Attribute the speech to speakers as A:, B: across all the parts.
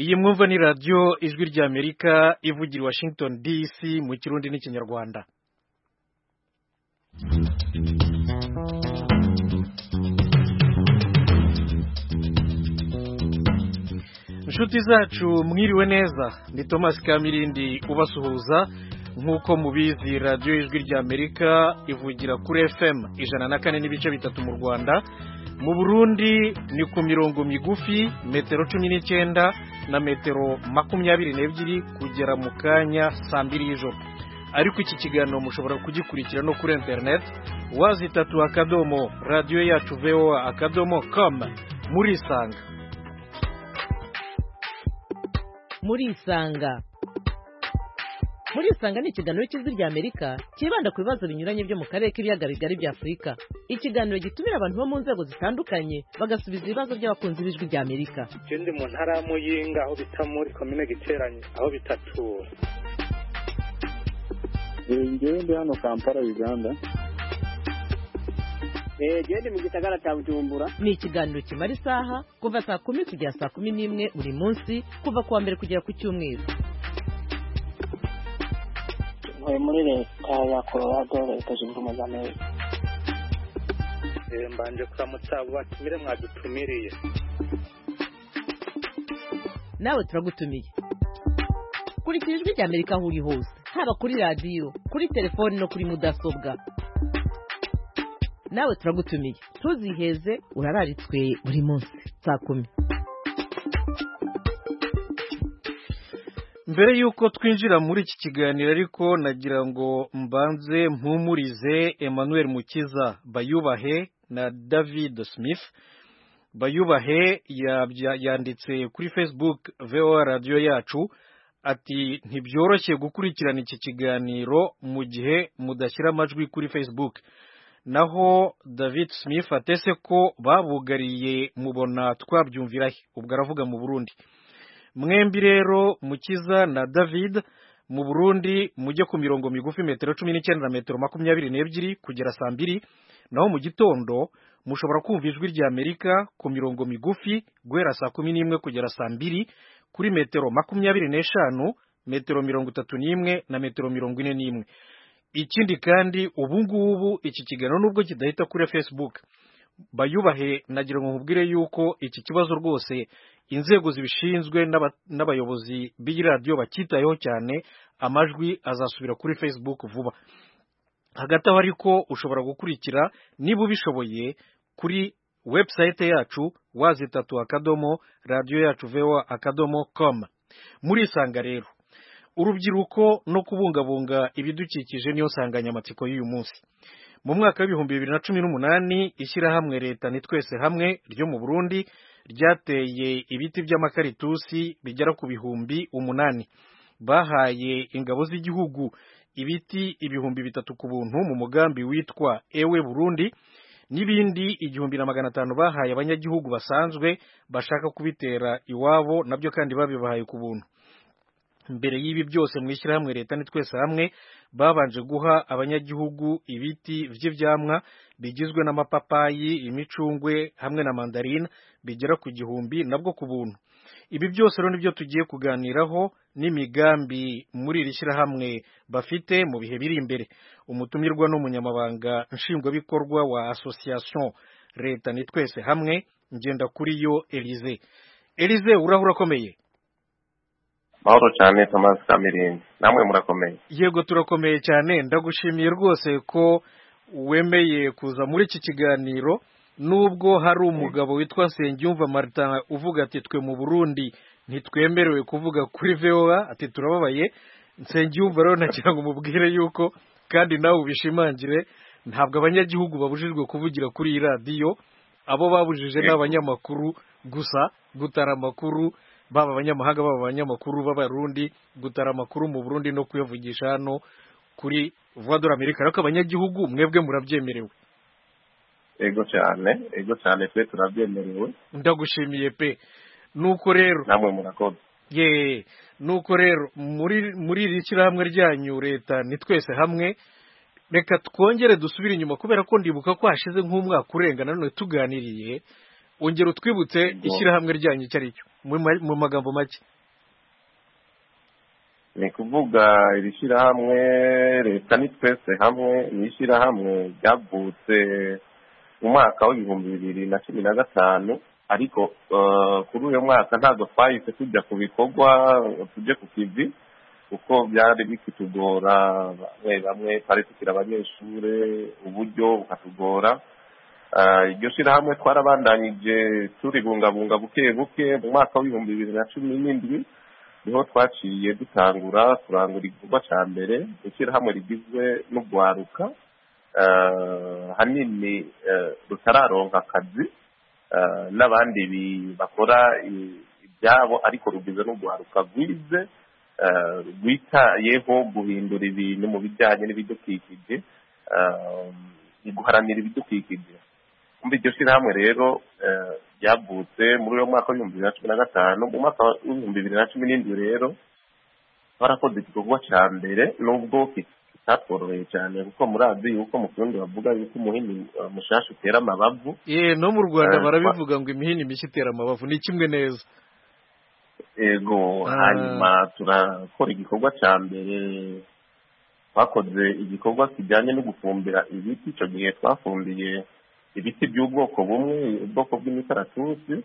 A: iyi mwumva ni radiyo ijwi ry'amerika ivugira i washington dc mu kirundi n'ikinyarwanda inshuti zacu mwiriwe neza ni thomas kamirindi ubasuhuza nk'uko mubizi radiyo ijwi ry'amerika ivugira kuri fm ijana na kane n'ibice bitatu mu rwanda mu burundi ni ku mirongo migufi metero cumi n'icyenda na metero makumyabiri n'ebyiri kugera mu kanya saa mbiri y'ijoro ariko iki kiganiro mushobora kugikurikira no kuri interineti wazi itatu akadomo radiyo yacu voa akadomo kamu murisanga
B: murisanga murisanga ni ikiganiro cy'ijwi ry'amerika cyibanda ku bibazo binyuranye byo mu karere k'ibiyaga bigari bya afurika ikiganiro gitumira abantu bo mu nzego zitandukanye bagasubiza ibibazo by'abakunzi b'ijwi ry'amerika
C: ikindi mu ntara ya muyinga aho bita muri komine giteranye aho bita tura
D: ngewe ndi hano kampala uganda
E: genda mu gisagara cya bujumbura
B: ni ikiganiro kimara isaha kuva saa kumi kugera saa kumi n'imwe buri munsi kuva ku wa mbere kugera ku cyumweru
F: ntuye muri leta ya colorado leta zunze ubumwe za amerika
C: mbanje kuramutsa abo batumire mwadutumiriye
B: nawe turagutumiye kurikira ijwi ry'amerika aho uri hose haba kuri radiyo kuri telefoni no kuri mudasobwa nawe turagutumiye ntuziheze urararitswe buri munsi saa kumi
A: mbere y'uko twinjira muri iki kiganiro ariko nagira ngo mbanze mpumurize emmanuel mukiza bayubahe na david smith bayubahe yanditse kuri facebook voa radiyo yacu ati ntibyoroshye gukurikirana iki kiganiro mu gihe mudashyira amajwi kuri facebook naho david smith atese ko babugariye mubona twabyumvirahe ubwo aravuga mu burundi mwembi rero mukiza na david mu burundi mujye ku mirongo migufi metero cumi n'icyenda na metero makumyabiri n'ebyiri kugera saa mbiri naho mu gitondo mushobora kumva ijwi rya amerika ku mirongo migufi guhera saa kumi n'imwe kugera saa mbiri kuri metero makumyabiri n'eshanu metero mirongo itatu n'imwe na metero mirongo ine n'imwe ikindi kandi ubu ngubu iki kiganiro nubwo kidahita kuri facebook bayubahe nagira ngo nkubwire yuko iki kibazo rwose inzego zibishinzwe n'abayobozi b'iyi radiyo bakitayeho cyane amajwi azasubira kuri facebook vuba hagati aho ariko ushobora gukurikira niba ubishoboye kuri webusayite yacu wazitatu akadomo radiyo yacu vewa akadomo komu murisanga rero urubyiruko no kubungabunga ibidukikije niyo nsanganyamatsiko y'uyu munsi mu mwaka w'ibihumbi bibiri na cumi n'umunani ishyirahamwe leta ni twese hamwe ryo mu burundi ryateye ibiti by'amakaritusi bigera ku bihumbi umunani bahaye ingabo z'igihugu ibiti ibihumbi bitatu ku buntu mu mugambi witwa ewe burundi n'ibindi igihumbi na magana atanu bahaye abanyagihugu basanzwe bashaka kubitera iwabo nabyo kandi babibahaye ku buntu mbere y'ibi byose mu ishyirahamwe leta ni twese hamwe babanje guha abanyagihugu ibiti by'ibyamwa bigizwe n'amapapayi imicungwe hamwe na mandarine bigera ku gihumbi nabwo ku buntu ibi byose rero nibyo tugiye kuganiraho n'imigambi muri iri shyirahamwe bafite mu bihe biri imbere umutumirwa n'umunyamabanga nshingwabikorwa wa asosiyasiyo leta ni twese hamwe ngenda kuri yo elize elize urahura akomeye
G: mahoro cyane tomasi kamirindi namwe murakomeye
A: yego turakomeye cyane ndagushimiye rwose ko wemeye kuza muri iki kiganiro nubwo hari umugabo witwa nsengiyumva marita uvuga ati twe mu burundi ntitwemerewe kuvuga kuri voa ati turababaye nsengiyumva rero nagira ngo umubwire yuko kandi nawe ubishimangire ntabwo abanyagihugu babujijwe kuvugira kuri iyi radiyo abo babujije ni abanyamakuru gusa gutara amakuru baba abanyamahanga baba abanyamakuru b'abarundi gutara amakuru mu burundi no kuyavugisha hano kuri vuwadora amerika ariko abanyagihugu mwebwe murabyemerewe
G: ego cyane ego cyane twe turabyemerewe
A: ndagushimiye pe nuko rero
G: namwe murakoze
A: ye nuko rero muri muri iri shyirahamwe ryanyu leta ni twese hamwe reka twongere dusubire inyuma kubera ko ndibuka ko hashize nk'umwaka urenga nanone tuganiriye ongera utwibutse ishyirahamwe ryanyu icyo ari cyo mu magambo make
G: ni kuvuga iri shyirahamwe leta ni twese hamwe ni ishyirahamwe ryavutse mu mwaka w'ibihumbi bibiri na cumi na gatanu ariko eh, kuri uyu mwaka ntabwo twahise tujya ku bikorwa tujye ku kivi kuko byari bikitugora bamwe bamwe twari tukiri abanyeshuri uburyo bukatugora Ah, iryo shyirahamwe twarabandanyije turibungabunga buke buke mu mwaka w'ibihumbi bibiri na cumi n'indwi niho twaciye dutangura kurangura igikorwa cya mbere ishyirahamwe rigizwe n'ugwaruka eh, hanini eh, rutararonka akazi eh, n'abandi bi- bakora i- ibyabo ariko rugizwe n'ugwaruka rwize eh, rwitayeho guhindura ibintu mu bijyanye n'ibidukikije eh, guharanira ibidukikije muri iryo shyirahamwe rero eh, ryavutse muri uwo mwaka w'ibihumbi bibiri na cumi na gatanu mu mwaka w'ibihumbi bibiri na cumi n'indwi rero twarakoze igikorwa cya mbere nubwo ki- kitatworoheye cyane kuko murazi yuko mu kirundi bavuga yuko umuhini eh, mushasha utera amabavu
A: ye no mu rwanda
G: Eh,
A: barabivuga ngo imihini mishya itera amabavu ni kimwe neza
G: ego
A: Ah.
G: hanyuma turakora igikorwa cya mbere twakoze igikorwa kijyanye no gufumbira ibiti icyo gihe twafumbiye ibiti by'ubwoko bumwe ubwoko bw'imikaratusi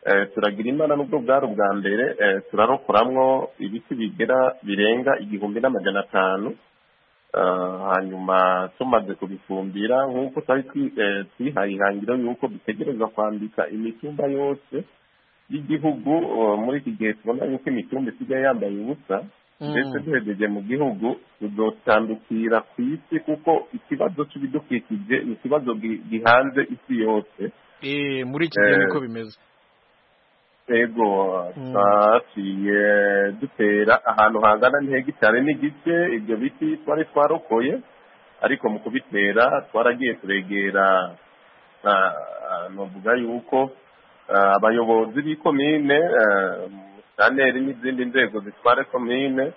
G: Eh, turagira imana n'ubwo bwari ubwa mbere eh, turarokoramwo ibiti bigera birenga igihumbi n'amajana atanu Eh, hanyuma tumaze kubifumbira nk'uko twari twi- eh, twihaye ihangiro y'uko dutegereza kwambika imitumba yose y'igihugu eh, muri iki gihe tubona yuko imitumba isigaye yambaye ubusa
A: Mm.
G: ndetse duhegeje mu gihugu tuzotandukira ku isi kuko ikibazo cy'ibidukikije ni ikibazo gi- gihanze isi yose
A: Eh, muri iki gihe
G: Eh,
A: niko bimeze
G: ego
A: Mm.
G: twaciye dutera ahantu hangana n'ihegitari n'igice ibyo biti twari twarokoye ariko mu kubitera twaragiye turegera ah, ah, novuga yuko ah, abayobozi b'ikomine ah, saneri n'izindi nzego zitwara komine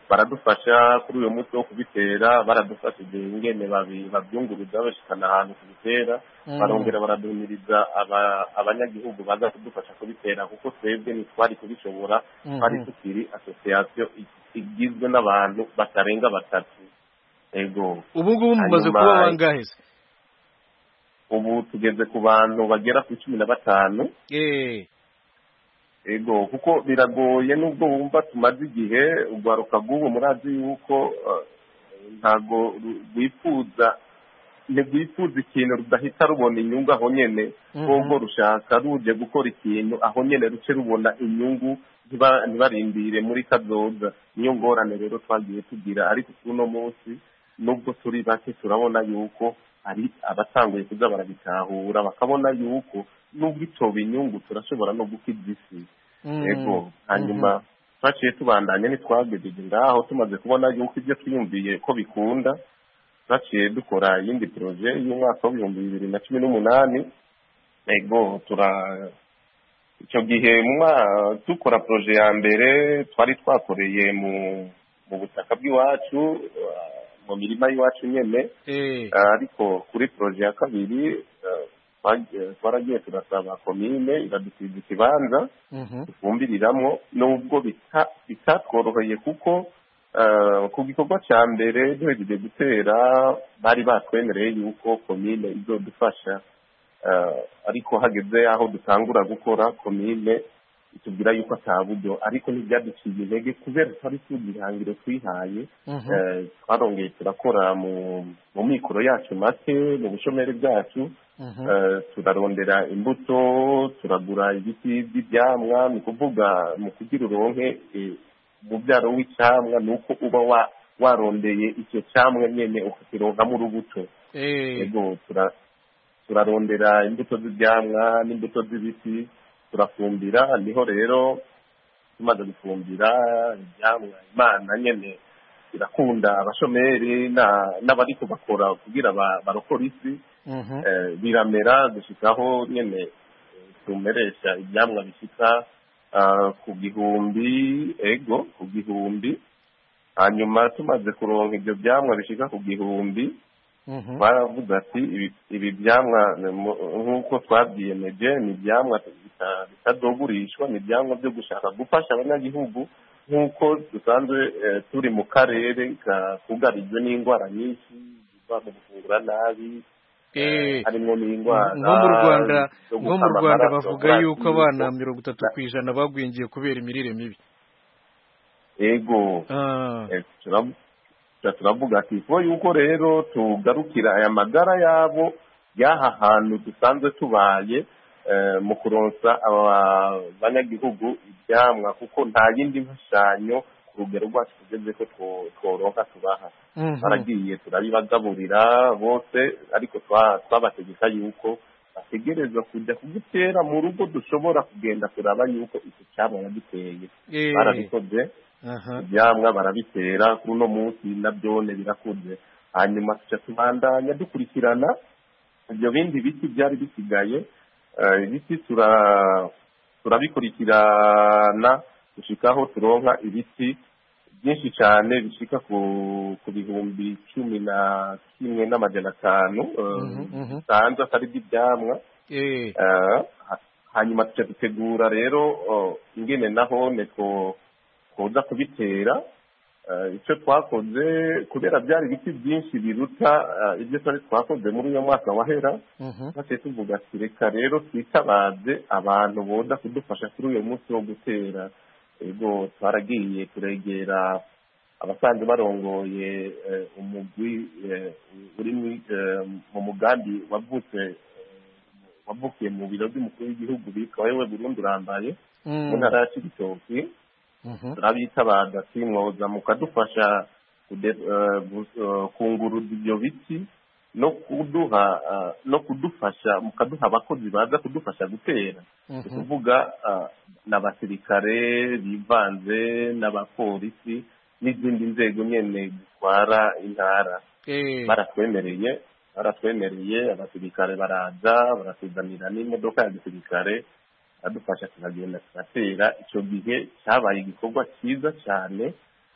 G: baradufasha kuri uyu munsi wo kubitera baradufashije ingene babi- babyunguruza bashikana ahantu kubitera
A: Mm.
G: barongera baraduhimiriza aba- abanyagihugu baza kudufasha kubitera kuko twebwe ntitwari kubishobora
A: Mhm.
G: twari tukiri asosiyasiyo igizwe n'abantu batarenga batatu ego
A: ubu ngubu mumaze
G: hanyuma-
A: kuba bangahe se
G: ubu tugeze ku bantu bagera ku cumi na batanu
A: Eh,
G: ego kuko biragoye nubwo wumva tumaze igihe urwaruka rw'ubu murazi yuko eh, ntago ru- rwifuza ntirwifuza ikintu rudahita rubona inyungu aho nyene
A: Mhm.
G: ahubwo rushaka ruje gukora ikintu aho nyene ruce rubona inyungu ntiba- ntibarindire muri kazoza niyo ngorane rero twagiye tugira ariko kuno munsi nubwo turi bake turabona yuko hari abatanguye kuza barabitahura bakabona yuko nubwo itoba inyungu turashobora no gukiza isi
A: mm.
G: ego hanyuma twaciye tubandanya ntitwagejeje ngaho tumaze kubona yuko ibyo twiyumviye ko bikunda twaciye dukora iyindi poroje y'umwaka w'ibihumbi bibiri na cumi n'umunani ego tura icyo gihe mu mwa- dukora poroje ya mbere twari twakoreye mu mu butaka bw'iwacu eh, mu mirima y'iwacu nyene
A: Eh,
G: ariko kuri poroje ya kabiri eh, twagiye- twaragiye turasaba komine iradusiza ikibanza
A: mhm.
G: tufumbiriramo nubwo bita- bitatworoheye kuko eh, ku gikorwa cya mbere duhejeje gutera bari batwemereye yuko komine izodufasha Eh, ariko hageze aho dutangura gukora komine itubwira yuko ata buryo ariko ntibyaduciye intege kubera twari tuzi ihangiro twihaye
A: Mhm.
G: eh, twarongeye turakora mu- mu mikoro yacu make mu bushomeri bwacu
A: Mhm.
G: Eh, turarondera imbuto turagura ibiti by'ibyamwa ni ukuvuga mu kugira uronke eh, umubyaro w'icyamwa ni uko uba wa- warondeye icyo cyamwa nyine ukakironkamo urubuto
A: Eh,
G: ego tura- turarondera imbuto z'ibyamwa n'imbuto z'ibiti turafumbira niho rero tumaze gufumbira ibyamwa imana nyine irakunda abashomeri na- n'abari kubakora kugira ba- barokore isi
A: mhm.
G: Eh, biramera gushikaho nyene eh, tumeresha ibyamwa bishika ah, ku gihumbi ego ku gihumbi hanyuma tumaze kuronka ibyo byamwa bishika ku gihumbi
A: Mhm.
G: baravuze ati "Ibi- ibi byamwa ni mu- nk'uko twabyiyemeje ni ibyamwa bita- bitazogurishwa ni ibyamwa byo gushaka gufasha abanyagihugu nk'uko dusanzwe eh, turi mu karere ka- kugarijwe n'indwara nyinshi ziva mu gufungura nabi
A: Eh,
G: harimo n'indwara
A: nko mu rwanda
G: zo
A: nko mu
G: gukama
A: rwanda
G: amaraso,
A: bavuga
G: kubura
A: yuko
G: amaraso.
A: abana mirongo itatu ku ijana bagwingiye kubera imirire mibi
G: ego
A: Ah,
G: Eh, turav- tura- turavuga ati ko yuko rero tugarukira aya magara yabo y'aha hantu dusanzwe tubaye eh, mu kuronsa aba- abanyagihugu ibyamwa kuko nta yindi mfashanyo ku rugero rwacu tugeze ko two- tworonka tubaha
A: mhm.
G: baragiye turabibagaburira bose ariko twa- twabategeka yuko bategereza kujya kugitera mu rugo dushobora kugenda turaba yuko iki cyaba yagiteye
A: Eh,
G: barabikoze
A: aha.
G: ibyamwa barabitera kuri uno munsi nabyone birakunze hanyuma tuca tubandanya dukurikirana ibyo bindi biti byari bisigaye Eh, ibiti tura- turabikurikirana gushikaho turonka ibiti byinshi cyane bishika ku ku bihumbi cumi na kimwe n'amajana atanu eh,
A: Mhm, mhm.
G: bisanzwe atari iby'ibyamwa
A: Eh,
G: Eh, ha- hanyuma tuca dutegura rero oh, ingene naho ne two- twoza kubitera Eh, icyo twakoze kubera byari ibiti byinshi biruta eh, ibyo twari twakoze muri uyu mwaka wahera
A: mhm.
G: maze tuvuga ati reka rero twitabaze abantu boda kudufasha kuri uyu munsi wo gutera ego twaragiye turegera abasanzwe barongoye eh, umugwi eh, uri mu- eh, mu mugambi wavutse eh, wavukiye mu biro by'umukuru w'igihugu bitwa wewe burundu urambaye
A: Mm,
G: mu ntara ya cibitoki
A: mhm.
G: turabitabaza ati mwoza mukadufasha kude- eh, gu- eh, kunguruza ibyo biti no kuduha eh, no kudufasha mukaduha abakozi baza kudufasha gutera ni
A: Mhm.
G: ukuvuga ah, n'abasirikare bivanze n'abapolisi n'izindi nzego nyene zitwara intara
A: Eh,
G: baratwemereye baratwemereye abasirikare baraza baratuzanira n'imodoka ya gisirikare adufasha turagenda turatera icyo gihe cyabaye igikorwa cyiza cyane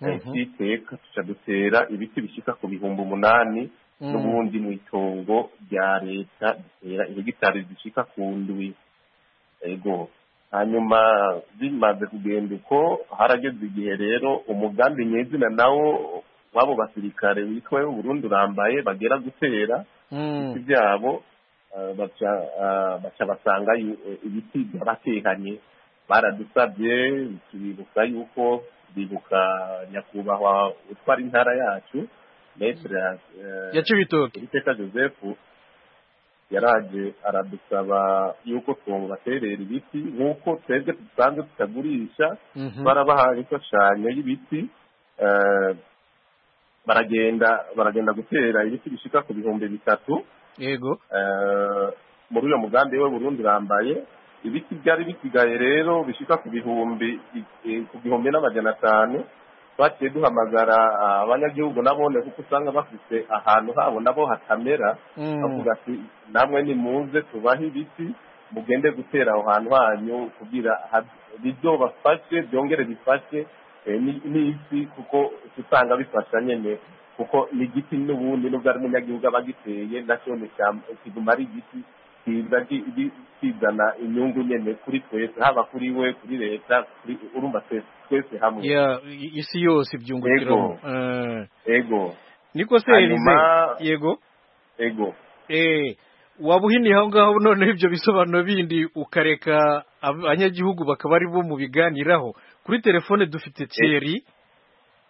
G: eh,
A: Mhm.
G: cy'iteka tuca dutera ibiti bishyika ku bihumbi umunani
A: Mm.
G: n'ubundi mu itongo rya leta dutera ihegitari zishyika ku ndwi ego hanyuma bimaze kugenda uko harageze igihe rero umugambi nyezina nawo w'abo basirikare witwa burundu urambaye bagera gutera
A: Mm.
G: ibiti byabo eh, baca eh, baca basanga yu- eh, ibiti by'abatekanye baradusabye tubibuka yuko bibuka nyakubahwa utwara intara yacu metere eh,
A: ya cibitoke
G: Uwiteka joseph yaraje aradusaba yuko twabaterera ibiti nk'uko twebwe dusanzwe tutagurisha
A: Mhm.
G: barabahaye imfashanyo y'ibiti eh, baragenda baragenda gutera ibiti bishika ku bihumbi bitatu
A: yego
G: eh, muri uyo mugambi we burundi bambaye ibiti byari bisigaye rero bishika ku bihumbi eh, ku bihumbi n'amajana atanu twaciye duhamagara ah, abanyagihugu nabone kuko usanga bafite ahantu habo nabo hatamera
A: Mm.
G: avuga ati namwe nimuze tubahe ibiti mugende gutera aho hantu hanyu kugira ha- bizobafashe byongere bifashe eh, ni- n'isi kuko usanga bifasha nyene kuko n'igiti n'ubundi nubwo ari umunyagihugu aba agiteye nacyo nishyamba- kiguma ari igiti kiza gi- gi- kizana inyungu nyene kuri twese haba kuri we kuri leta kuri- urumva twese twese hamwe
A: ya i- isi yose ibyungukiramo
G: Yego. ego
A: niko se
G: Hanyuma-
A: Elise? yego
G: ego
A: eh waba uhiniye aho ngaho noneho ibyo bisobanuro bindi ukareka ab- abanyagihugu bakaba ari bo mu biganiraho kuri telefone dufite Thierry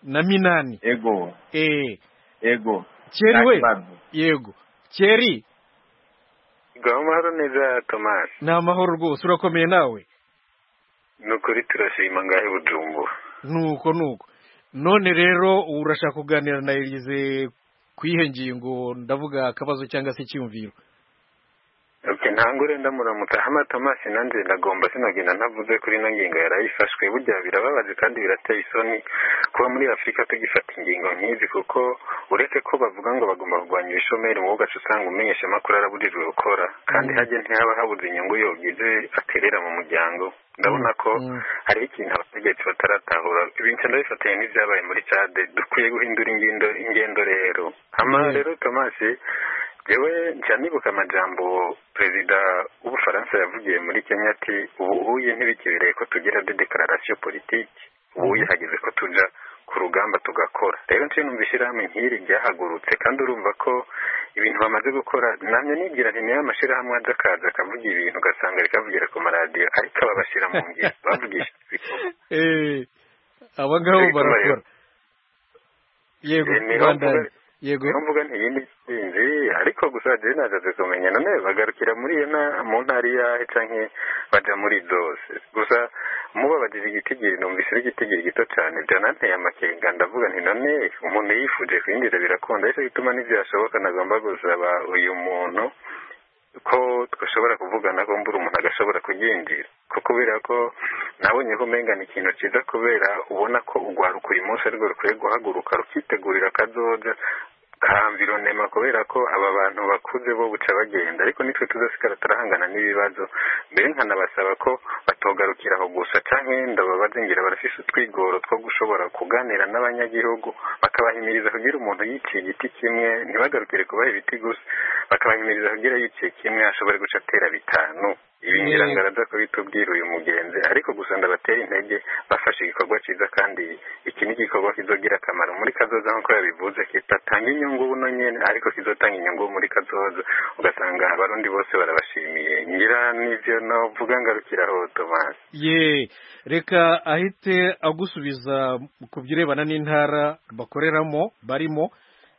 A: na Minani
G: ego
A: eh
G: ego
A: Thierry we
G: Nta kibazo.
A: yego Thierry
C: amahoro neza tomasi
A: ni amahoro rwose urakomeye nawe
C: ni ukuri turashima ngahe bujumbura
A: nuko nuko none rero urashaka kuganira na Elise ku ihe ngingo ndavuga akabazo cyangwa se icyumviro
C: Okay, ntangure ndamuramutsa hama Tomasi nanjye ndagomba sinagenda ntavuze kuri ino ngingo yarayifashwe burya birababaje kandi birateye isoni kuba muri Afurika tugifata ingingo nk'izi kuko uretse ko bavuga ngo bagomba kurwanya ibishomeri mu gace usanga umenyesha amakuru araburirwe gukora kandi
A: Mm.
C: hajye ntihaba habuze inyungu yogize aterera mu muryango ndabona ko
A: Mm.
C: hariho ikintu abategetsi bataratahura ibintu ndabifatiye nk'ibyabaye muri cade dukwiye guhindura ingendo ingendo rero hama
A: Yeah.
C: rero tomasi jewe nca nibuka amajambo perezida w'ubufaransa yavugiye muri kenya ati ubu uye ntibikibireye ko tugira de declaration politique ubu yahageze ko tuja ku rugamba tugakora rero nce numva ishyirahamwe nk'iri ryahagurutse kandi urumva ko ibintu bamaze gukora namye nibwira nti niyo amashyirahamwe aza akaza akavuga ibintu ugasanga rikavugira ku maradiyo ariko aba bashyira mu ngiro bavugisha
A: Eh, aba ngabo
C: Ariko
A: barakora yego
C: Eh, niho
A: bandanye
C: mvuga-
A: yego
C: niyo mvuga nti iyi ni intsinzi ariko gusa jewe nagaze kumenya none bagarukira muri iyo na- mu ntara iyahe canke baja muri zose gusa mubabajije igitigiri numvise ari igitigiri gito cane byananteye amakenga ndavuga nti none umuntu yifuje kwinjira birakunda ariko bituma n'ivyashoboka nagomba gusaba uyu muntu ko twashobora kuvugana ko mbura umuntu agashobora kubyinjira ko kubera ko nabonye ko umenga ni ikintu cyiza kubera ubona ko urwaruka uyu munsi arirwo rukwiye guhaguruka rukitegurira akazoza kahambira nema kubera ko aba bantu bakuze bo buca bagenda ariko nitwe tuzasigara turahangana n'ibibazo mbere nkanabasaba ko batogarukira aho gusa cyangwa wenda babaze ngira barafise utwigoro two gushobora kuganira n'abanyagihugu bakabahimiriza kugira umuntu yiciye igiti kimwe ntibagarukire kubaha ibiti gusa bakabahimiriza kugira yiciye kimwe ashobore guca atera bitanu ibi ngira ngo araza kubitubwira uyu mugenzi ariko gusa ndabatera intege bafashe igikorwa cyiza kandi iki ni igikorwa kizogira akamaro muri kazoza nk'uko yabivuze kitatanga inyungu buno nyene ariko kizotanga inyungu muri kazoza ugasanga abarundi bose barabashimiye ngira n'ivyo novuga ngarukira aho tomasi
A: ye reka ahite agusubiza ku birebana n'intara bakoreramo barimo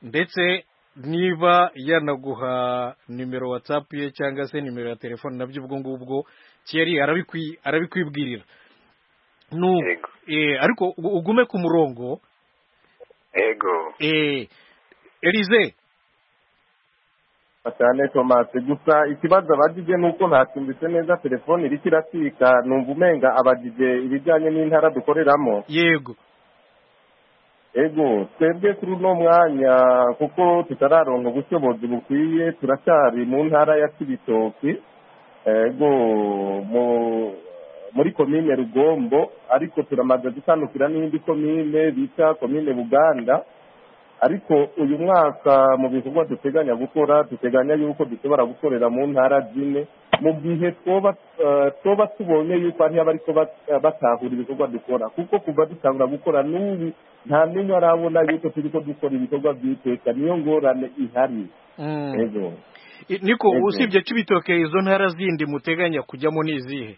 A: ndetse niba yanaguha nimero watsapu ye cyangwa se nimero ya telefone nabyo ubwo ngubwo keri arabikwi- arabikwibwirira Nu-
C: Yego.
A: eh, ariko u- ugume ku murongo
C: ego
A: eh, erize
G: cyane tomasi gusa ikibazo abadije ni uko ntacumbitse neza telefone iriko iracika numva umenga abadije ibijyanye n'intara dukoreramo
A: yego
G: ego twebwe kuri uno mwanya kuko tutararonka ubushobozi bukwiye turacyari mu ntara ya kibitoki ego mu muri komine rugombo ariko turamaze gutandukira n'indi komine bita komine buganda ariko uyu mwaka mu bikorwa duteganya gukora duteganya yuko dushobora gukorera mu ntara zine mu gihe twoba eh, twoba tubonye yuko ari abariko batahura ibikorwa dukora kuko kuva dutangura gukora n'ubu nta n'umwe arabona yuko turiko dukora ibikorwa by'iteka niyo ngorane ihari
A: Mm.
G: ego
A: I- niko
G: Yego.
A: usibye kibitoke izo ntara zindi muteganya kujyamo ni izihe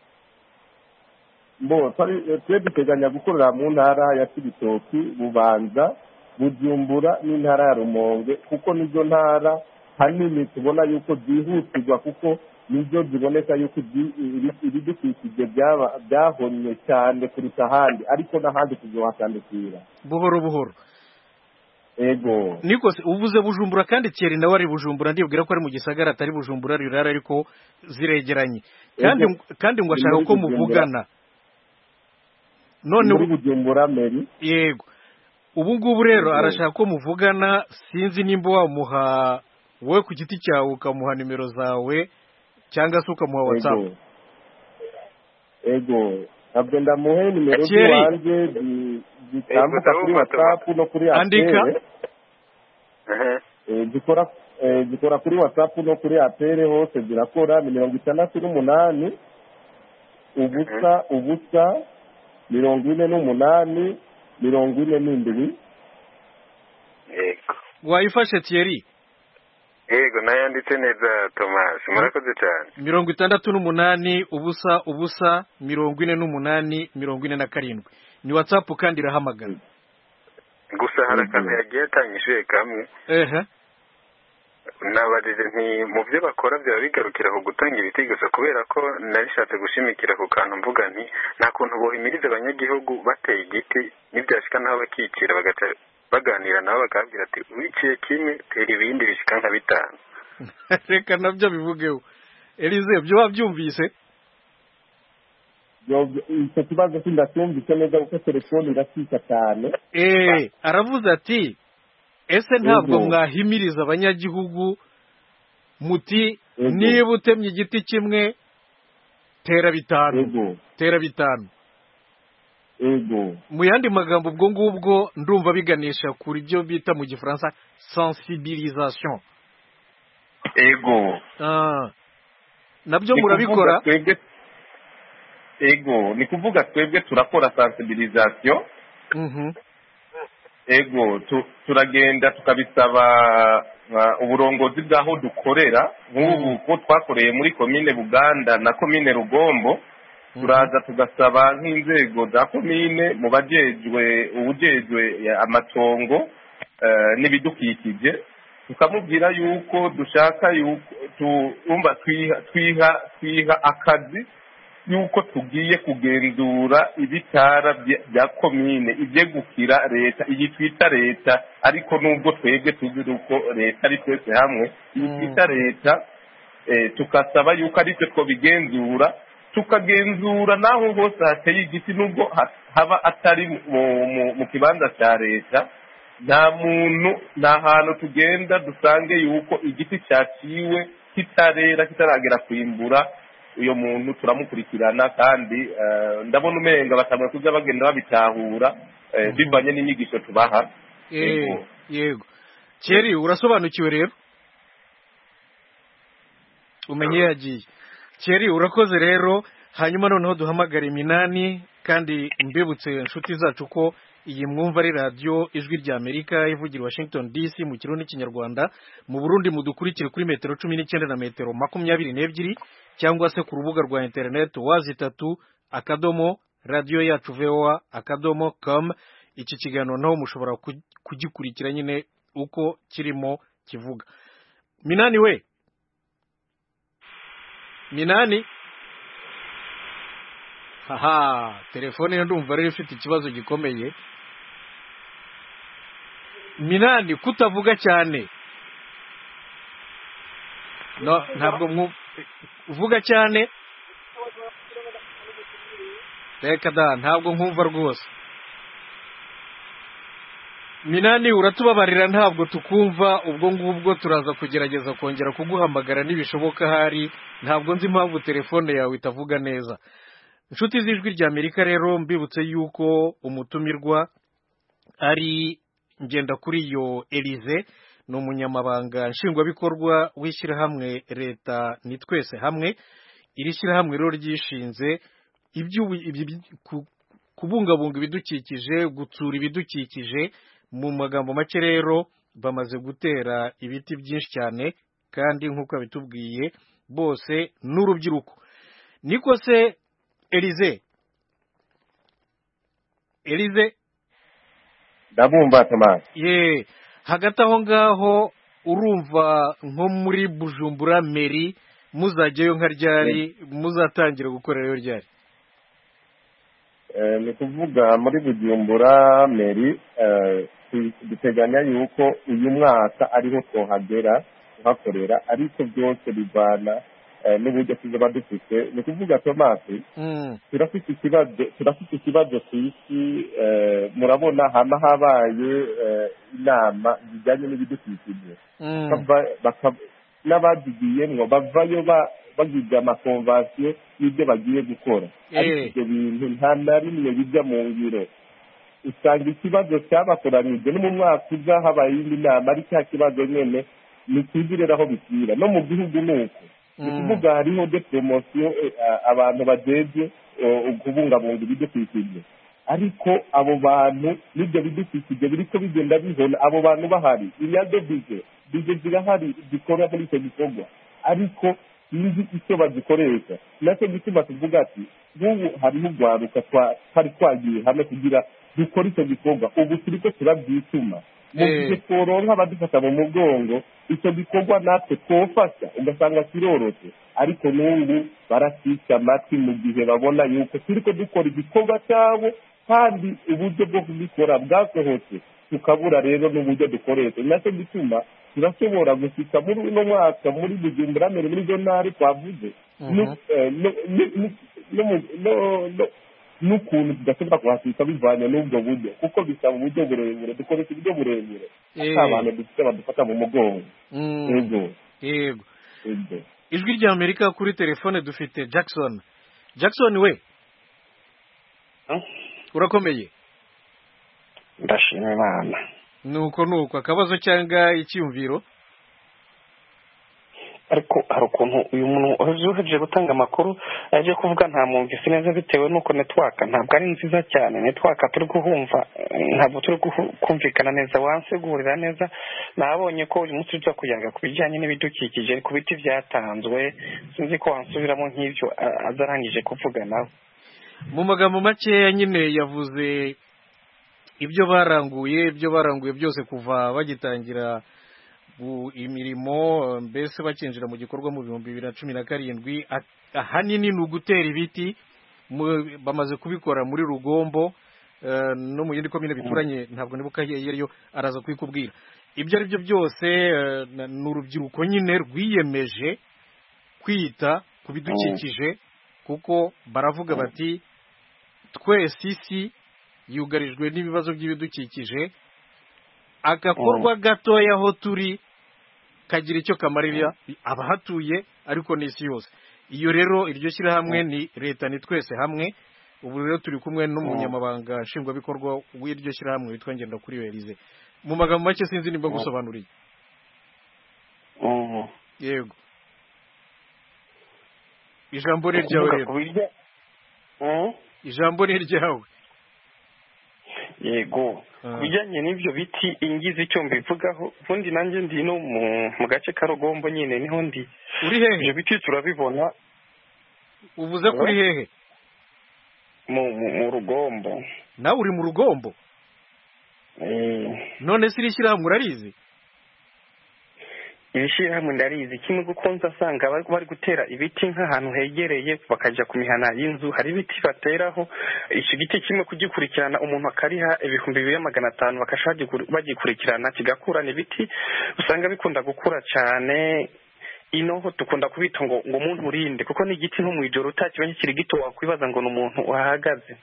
G: bo twari- eh, twe duteganya gukorera mu ntara ya kibitoki bubanza bujumbura n'intara ya rumonge kuko nizo ntara hanini tubona yuko zihutirwa kuko nizo ziboneka yuko zi- ibi- ibidukikije byaba- byahomye cyane kuruta ahandi ariko n'ahandi tuzohatandukira
A: buhoro buhoro
G: ego
A: niko se uvuze bujumbura kandi kera nawe ari bujumbura ndibwira ko ari mu gisagara atari bujumbura rirara ariko ziregeranye kandi
G: Ego.
A: kandi ngo
G: Ni
A: ashaka
G: muri
A: ko
G: Bujumbura.
A: muvugana none
G: muri
A: ubu-
G: bujumbura meri
A: yego ubu ngubu rero
G: Ego.
A: arashaka ko muvugana sinzi nimba wamuha wowe ku giti cyawe ukamuha nimero zawe cyangwa se ukamuha watsapu
G: ego ego ntabwo ndamuhe nimero
A: Thierry.
G: z'iwanjye zi- zitambuka
C: Ego,
G: kuri
C: ndabumva,
G: whatsapp no kuri
A: Andika.
G: apere
C: Ehe.
G: Eh, zikora eh, zikora kuri whatsapp no kuri apere hose zirakora ni mirongo itandatu n'umunani ubusa ubusa mirongo ine n'umunani mirongo ine n'indwi
C: ego
A: wayifashe tiyeri
C: ego nayanditse neza tomasi murakoze cyane
A: mirongo itandatu n'umunani ubusa ubusa mirongo ine n'umunani mirongo ine na karindwi ni watsapu kandi irahamagara
C: gusa hari akantu yagiye atanyishuye kamwe
A: ehe
C: nabajije nti mu byo bakora byaba bigarukira ku gutanga ibiti gusa kubera ko nabishatse gushimikira ku kantu mvuga nti nta kuntu bohimiriza abanyagihugu bateye igiti nibyashika nabo bakikira bagaca baganira nabo bakabwira ati wiciye kimwe tera ibindi bishika nka bitanu
A: reka nabyo bivugeho elize byo wabyumvise
G: Yo- icyo kibazo sindacyumvise neza kuko telefone iracika cyane
A: eee aravuze ati ese ntabwo
G: Yego.
A: mwahimiriza abanyagihugu muti
G: Yego.
A: niba utemye igiti kimwe tera bitanu
G: ego
A: tera bitanu
G: ego
A: mu yandi magambo ubwo ngubwo ndumva biganisha kuri byo bita mu gifaransa sensibilisation
G: ego
A: Ah. nabyo
G: Ni
A: murabikora
G: kuvuga twebwe ego ni kuvuga twebwe turakora sensibilisation
A: Mhm.
G: ego tu- turagenda tukabisaba uh, uburongozi bw'aho dukorera nk'ubu ko twakoreye muri komine buganda na komine rugombo turaza tugasaba nk'inzego za komine mu bajejwe ubujejwe eh, amatongo eh, n'ibidukikije tukamubwira yuko dushaka yuko twumva twiha twiha twiha akazi yuko tugiye kugenzura ibitara bya- bya komine ibyegukira leta iyi twita leta ariko nubwo twebwe tuzi uko leta ari twese hamwe iyi
A: Mm.
G: twita leta eh, tukasaba yuko aribyo twabigenzura tukagenzura n'aho hose hateye igiti nubwo ha- haba atari mu- mu- mu kibanza cya leta nta muntu nta hantu tugenda dusange yuko igiti cyaciwe kitarera kitaragera kwimbura uyo muntu turamukurikirana kandi eh, ndabona umenga batabura kuza bagenda babitahura eh, bivanye n'inyigisho tubaha
A: Eh,
G: Yego.
A: yego cyeri urasobanukiwe rero umenye yagiye cyeri urakoze rero hanyuma noneho duhamagara iminani kandi mbibutse inshuti zacu ko iyi mwumva ari radiyo ijwi rya amerika ivugira i washington dc mu kirundi n'ikinyarwanda mu burundi mudukurikire kuri metero cumi n'icyenda na metero makumyabiri n'ebyiri cyangwa se ku rubuga rwa interineti wazi itatu akadomo radiyo yacu voa akadomo com iki kiganiro naho mushobora ku- kugikurikira nyine uko kirimo kivuga minani we minani haha telefone yo ndumva rero ifite ikibazo gikomeye minani kutavuga cyane no ntabwo mwu- uvuga cyane reka da ntabwo nkumva rwose minani uratubabarira ntabwo tukumva ubwo ngubwo turaza kugerageza kongera kuguhamagara nibishoboka ahari ntabwo nzi impamvu telefone yawe itavuga neza inshuti z'ijwi rya amerika rero mbibutse yuko umutumirwa ari ngenda kuri iyo elize ni umunyamabanga nshingwabikorwa w'ishyirahamwe leta ni twese hamwe iri shyirahamwe rero ryishinze iby'ubu- ibi- ku- kubungabunga ibidukikije gutsura ibidukikije mu magambo make rero bamaze gutera ibiti byinshi cyane kandi nk'uko abitubwiye bose n'urubyiruko niko se elize elize
G: ndabumva tamasi
A: ye hagati aho ngaho urumva nko muri bujumbura meri muzajyayo nka ryari muzatangira gukorerayo ryari
G: Eh, ni kuvuga muri bujumbura meri eh, tu- duteganya yuko uyu mwaka ariho tuhagera tuhakorera ariko byose bivana eh, n'uburyo tuzaba dufite ni kuvuga tomasi
A: Mm,
G: turafite ikibazo turafite ikibazo ku isi eh, murabona haba habaye eh, inama zijyanye n'ibidukikije
A: mm,
G: bava baka- n'abagigiyemwo bavayo ba- bagize amakonvasiyo y'ibyo bagiye gukora
A: Eh.
G: ariko ibyo bintu nta na rimwe bijya mu ngiro usanga ikibazo cyabakoranyije no mu mwaka uza habaye indi nama ari cya kibazo nyene ntikizirere aho bikira no mu gihugu ni uko ni
A: Mm.
G: kuvuga hariho de poromosiyo eh, a- abantu bajejwe eh, kubungabunga ibidukikije ariko abo bantu n'ibyo bidukikije biriko bigenda bihona abo bantu bahari inyange bije bije zirahari zikorwa muri icyo gikorwa ariko sinzi icyo bazikoresha nacyo gituma tuvuga ati nk'ubu hariho urwaruka twa- twari twagiye hamwe kugira dukore icyo gikorwa ubu turiko turabyituma mu
A: Eh.
G: gihe tworonka abadufata mu mugongo icyo gikorwa natwe twofasha ugasanga kirorotse ariko n'ubu baracisha amatwi mu gihe babona yuko turiko dukora igikorwa cyabo kandi uburyo bwo kubikora bwasohotse tukabura rero n'uburyo dukoresha nacyo gituma turashobora gushika muri uno mwaka muri bujumbura mbere muri zo ntari twavuze
A: Mhm.
G: n'ukuntu tudashobora kuhashika bivanye n'ubwo buryo kuko bisaba uburyo burebure dukoresha uburyo burebure
A: Eh.
G: ata bantu dufite badufata mu mugongo
A: mm,
G: ego
A: yego
G: ego
A: ijwi rya amerika kuri telefone dufite jackson jackson we
F: Eh?
A: urakomeye
F: ndashima imana
A: nuko nuko akabazo cyangwa icyiyumviro
F: ariko hari ukuntu uyu muntu uje gutanga amakuru aje kuvuga nta mwumvise neza bitewe n'uko netwaka ntabwo ari nziza cyane netwaka turi guhumva ntabwo turi kumvikana neza wansegurira neza nabonye ko uyu munsi tujya kuyaga ku bijyanye n'ibidukikije ku biti byatanzwe sinzi ko wansubiramo nk'ibyo adarangije kuvuga nawe
A: mu magambo makeya nyine yavuze ibyo baranguye ibyo baranguye byose kuva bagitangira imirimo mbese bakinjira mu gikorwa mu bihumbi bibiri na cumi na karindwi ahanini ni ugutera ibiti bamaze kubikora muri rugombo no mu yindi komine bituranye ntabwo nibuka yariyo araza kubikubwira ibyo ari byo byose ni urubyiruko nyine rwiyemeje kwita ku bidukikije kuko baravuga bati twese isi yugarijwe n'ibibazo by'ibidukikije agakorwa gatoya aho turi kagira icyo kamarira abahatuye ariko ni isi yose iyo rero iryo shyirahamwe ni leta ni twese hamwe ubu rero turi kumwe n'umunyamabanga nshingwabikorwa w'iryo shyirahamwe witwa kuri werize mu magambo make sinzi nimba gusobanuriye yego ijambo ni ryawe rero ijambo ni ryawe
F: yego ku bijyanye n'ibyo biti ingizi icyo mbivugaho ubundi nanjye ndi no mu gace ka rugombo nyine niho ndi
A: uri hehe
F: ibyo biti turabibona
A: uvuze ko uri hehe
F: mu rugombo
A: nawe uri mu rugombo none se iri shyirahamwe urarizi
F: iri shyirahamwe ndarizi kimwe gukunze asanga bari gutera ibiti nk'ahantu hegereye bakajya ku mihana y'inzu hari ibiti bateraho iki giti kimwe kugikurikirana umuntu akariha ibihumbi bibiri na magana atanu bakajya bagikurikirana kigakurana ibiti usanga bikunda gukura cyane inoho dukunda kubita ngo ngo umuntu urinde kuko ni igiti nko mu ijoro utakibonye kiri gito wakwibaza ngo ni umuntu wahagaze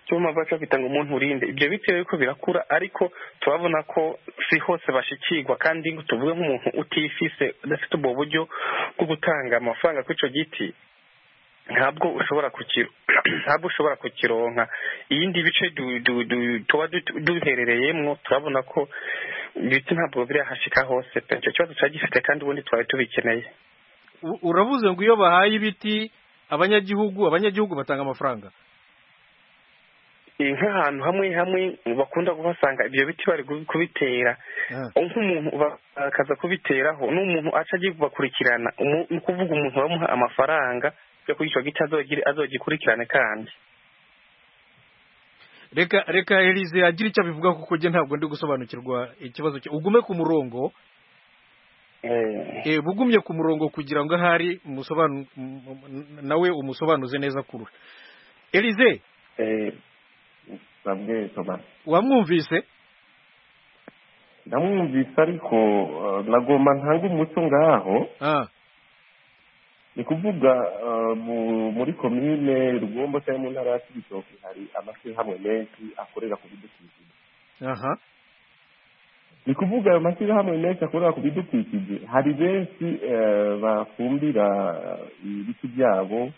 F: cyuma baca bita ngo umuntu urinde ibyo bitewe ko birakura ariko turabona ko si hose bashikirwa kandi tuvuge nk'umuntu utifise udafite ubwo buryo bwo gutanga amafaranga kuri icyo giti ntabwo ushobora ntabwo ushobora kukironka ibindi bice tuba duherereyemo turabona ko ibiti ntabwo birahashika hose pe icyo kibazo turagifite kandi ubundi twari tubikeneye
A: uravuze ngo iyo bahaye ibiti abanyagihugu abanyagihugu batanga amafaranga
F: nk'ahantu hamwe hamwe bakunda kuhasanga ibyo biti bari kubitera nk'umuntu bakaza kubiteraho n'umuntu aca agiye kubakurikirana ni ukuvuga umuntu bamuha amafaranga yo kuri icyo giti azogikurikirane kandi
A: reka reka erize agira icyo abivuga kuko njye ntabwo ndi gusobanukirwa ikibazo cye ugume ku murongo ugumye ku murongo kugira ngo ahari nawe umusobanuze neza kure erize wamwumvise
G: ndamwumvise ariko nagomba ntange umuco ngaho ni kuvuga muri komine rugombo cyangwa mu ntara ya kibitoki hari amashyirahamwe menshi akorera ku bidukikije ni kuvuga ayo mashyirahamwe menshi akorera ku bidukikije hari benshi bafumbira ibiti byabo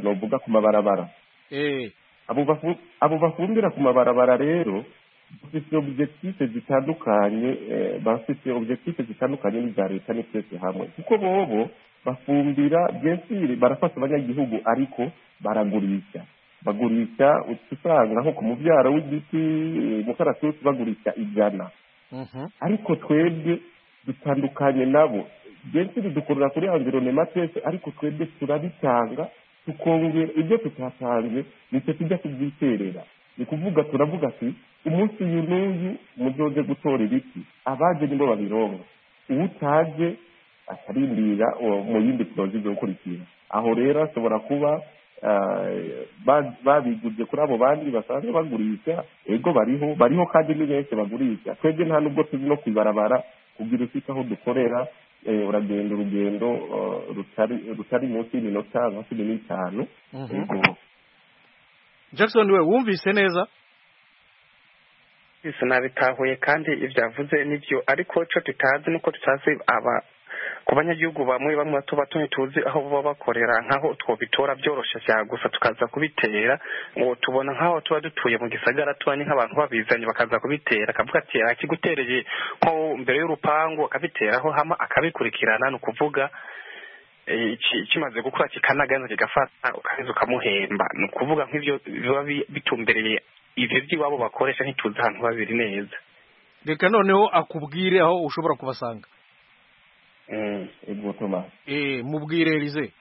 G: nuvuga ku mabarabara abo bafumbira ku mabarabara rero bafite objectif zitandukanye bafite objectif zitandukanye n'iza leta ni twese hamwe kuko bobo bafumbira byensire barafasha abanyagihugu ariko baragurisha bagurisha usanga nko ku mubyaro w'igiti mukaratusi bagurisha ijana ariko twebwe dutandukanye nabo byensire dukorera kuri environema twese ariko twebwe turabitanga tukongera ibyo tutatanze nicyo tujya tubyiterera ni kuvuga turavuga ati umunsi uyu n'uyu muzoze gutora ibiti abaje nibo babironga uwo utaje akarindira mu yindi porozi zo gukurikira aho rero ashobora kuba babiguze kuri abo bandi basanzwe bagurisha ego bariho bariho kandi ni benshi bagurisha twebwe nta nubwo tuzi no kwibarabara kugira ufite aho dukorera uragenda urugendo rutari munsi y'iminota nka cumi n'itanu
A: jackson we wumvise neza
F: nabitahuye kandi ibyo avuze nibyo ariko icyo tutazi nuko tutazi ku banyagihugu bamwe bamwe bato bato ntituzi aho baba bakorera nk'aho twabitora byoroshye cyane gusa tukaza kubitera ngo tubona nk'aho tuba dutuye mu gisagara tuba ni nk'abantu babizanye bakaza kubitera akavuga ati akigutereye nko mbere y'urupangu akabiteraho hama akabikurikirana ni ukuvuga iki- kimaze gukura kikanagaza kigafata ukaza ukamuhemba ni ukuvuga nk'ibyo biba bi- bitumbereye ibyo by'iwabo bakoresha ntituzi ahantu babiri neza
A: reka noneho akubwire aho ushobora kubasanga
F: Mm.
C: ego tomasi
A: eh mubwire elize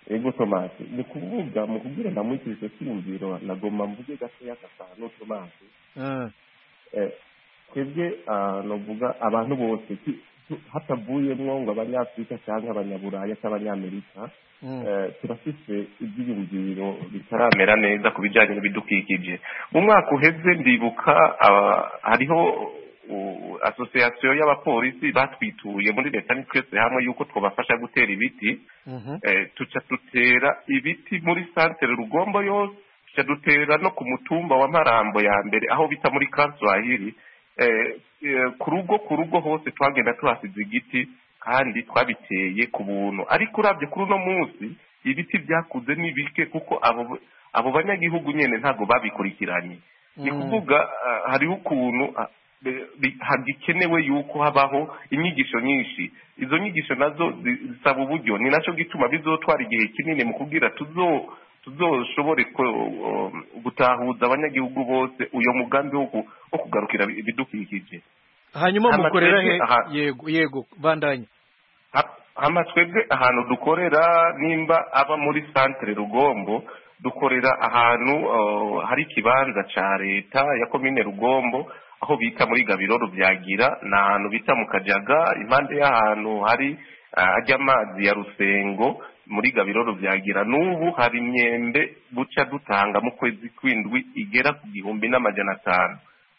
C: ego tomasi ni kuvuga mu kubwira namwikirizo cyiyumviro nagomba mvuge gatoya gatanu tomasi
A: Eh,
C: Eh, twebwe ah, novuga abantu bose ti- tu- hatavuyemwo ngo abanyafurika cyangwa abanyaburaya cyangwa abanyamerika
A: mm,
C: Eh, turafise ibyiyumviro bitaramera neza ku bijyanye n'ibidukikije mu mwaka uheze ndibuka aba- hariho uh, asosiyasiyo y'abapolisi batwituye muri leta ni twese hamwe yuko twabafasha gutera ibiti
A: mhm,
C: eh, tuca dutera ibiti muri santere rugombo yose tuca dutera no ku mutumba wa marambo ya mbere aho bita muri kaswahili eh, eh, ku rugo ku rugo hose twagenda tuhasize igiti kandi twabiteye ku buntu ariko urabye kuri uno munsi ibiti byakuze ni bike kuko abo abo banyagihugu nyene ntabwo babikurikiranye ni
A: Mm.
C: kuvuga ah, hariho ukuntu ah, be- bi- hagikenewe yuko habaho inyigisho nyinshi izo nyigisho nazo zi- zisaba uburyo ni nacyo gituma bizotwara igihe kinini mu kubwira tuzo tuzoshobore ko- um, gutahuza abanyagihugu bose uyo mugambi wo ku- wo kugarukira ibidukikije
A: hanyuma
C: Amateka-
A: mukorera he
C: aha.
A: yego yego bandanye
C: Ha- hama twebwe ahantu dukorera nimba aba muri santere rugombo dukorera ahantu uh, hari ikibanza ca leta ya komine rugombo aho bita muri gabiroro byagira ni ahantu bita mu kajaga impande y'ahantu hari uh, ajya amazi ya rusengo muri gabiroro byagira n'ubu hari imyembe duca dutanga mu kwezi kw'indwi igera ku gihumbi n'amajana atanu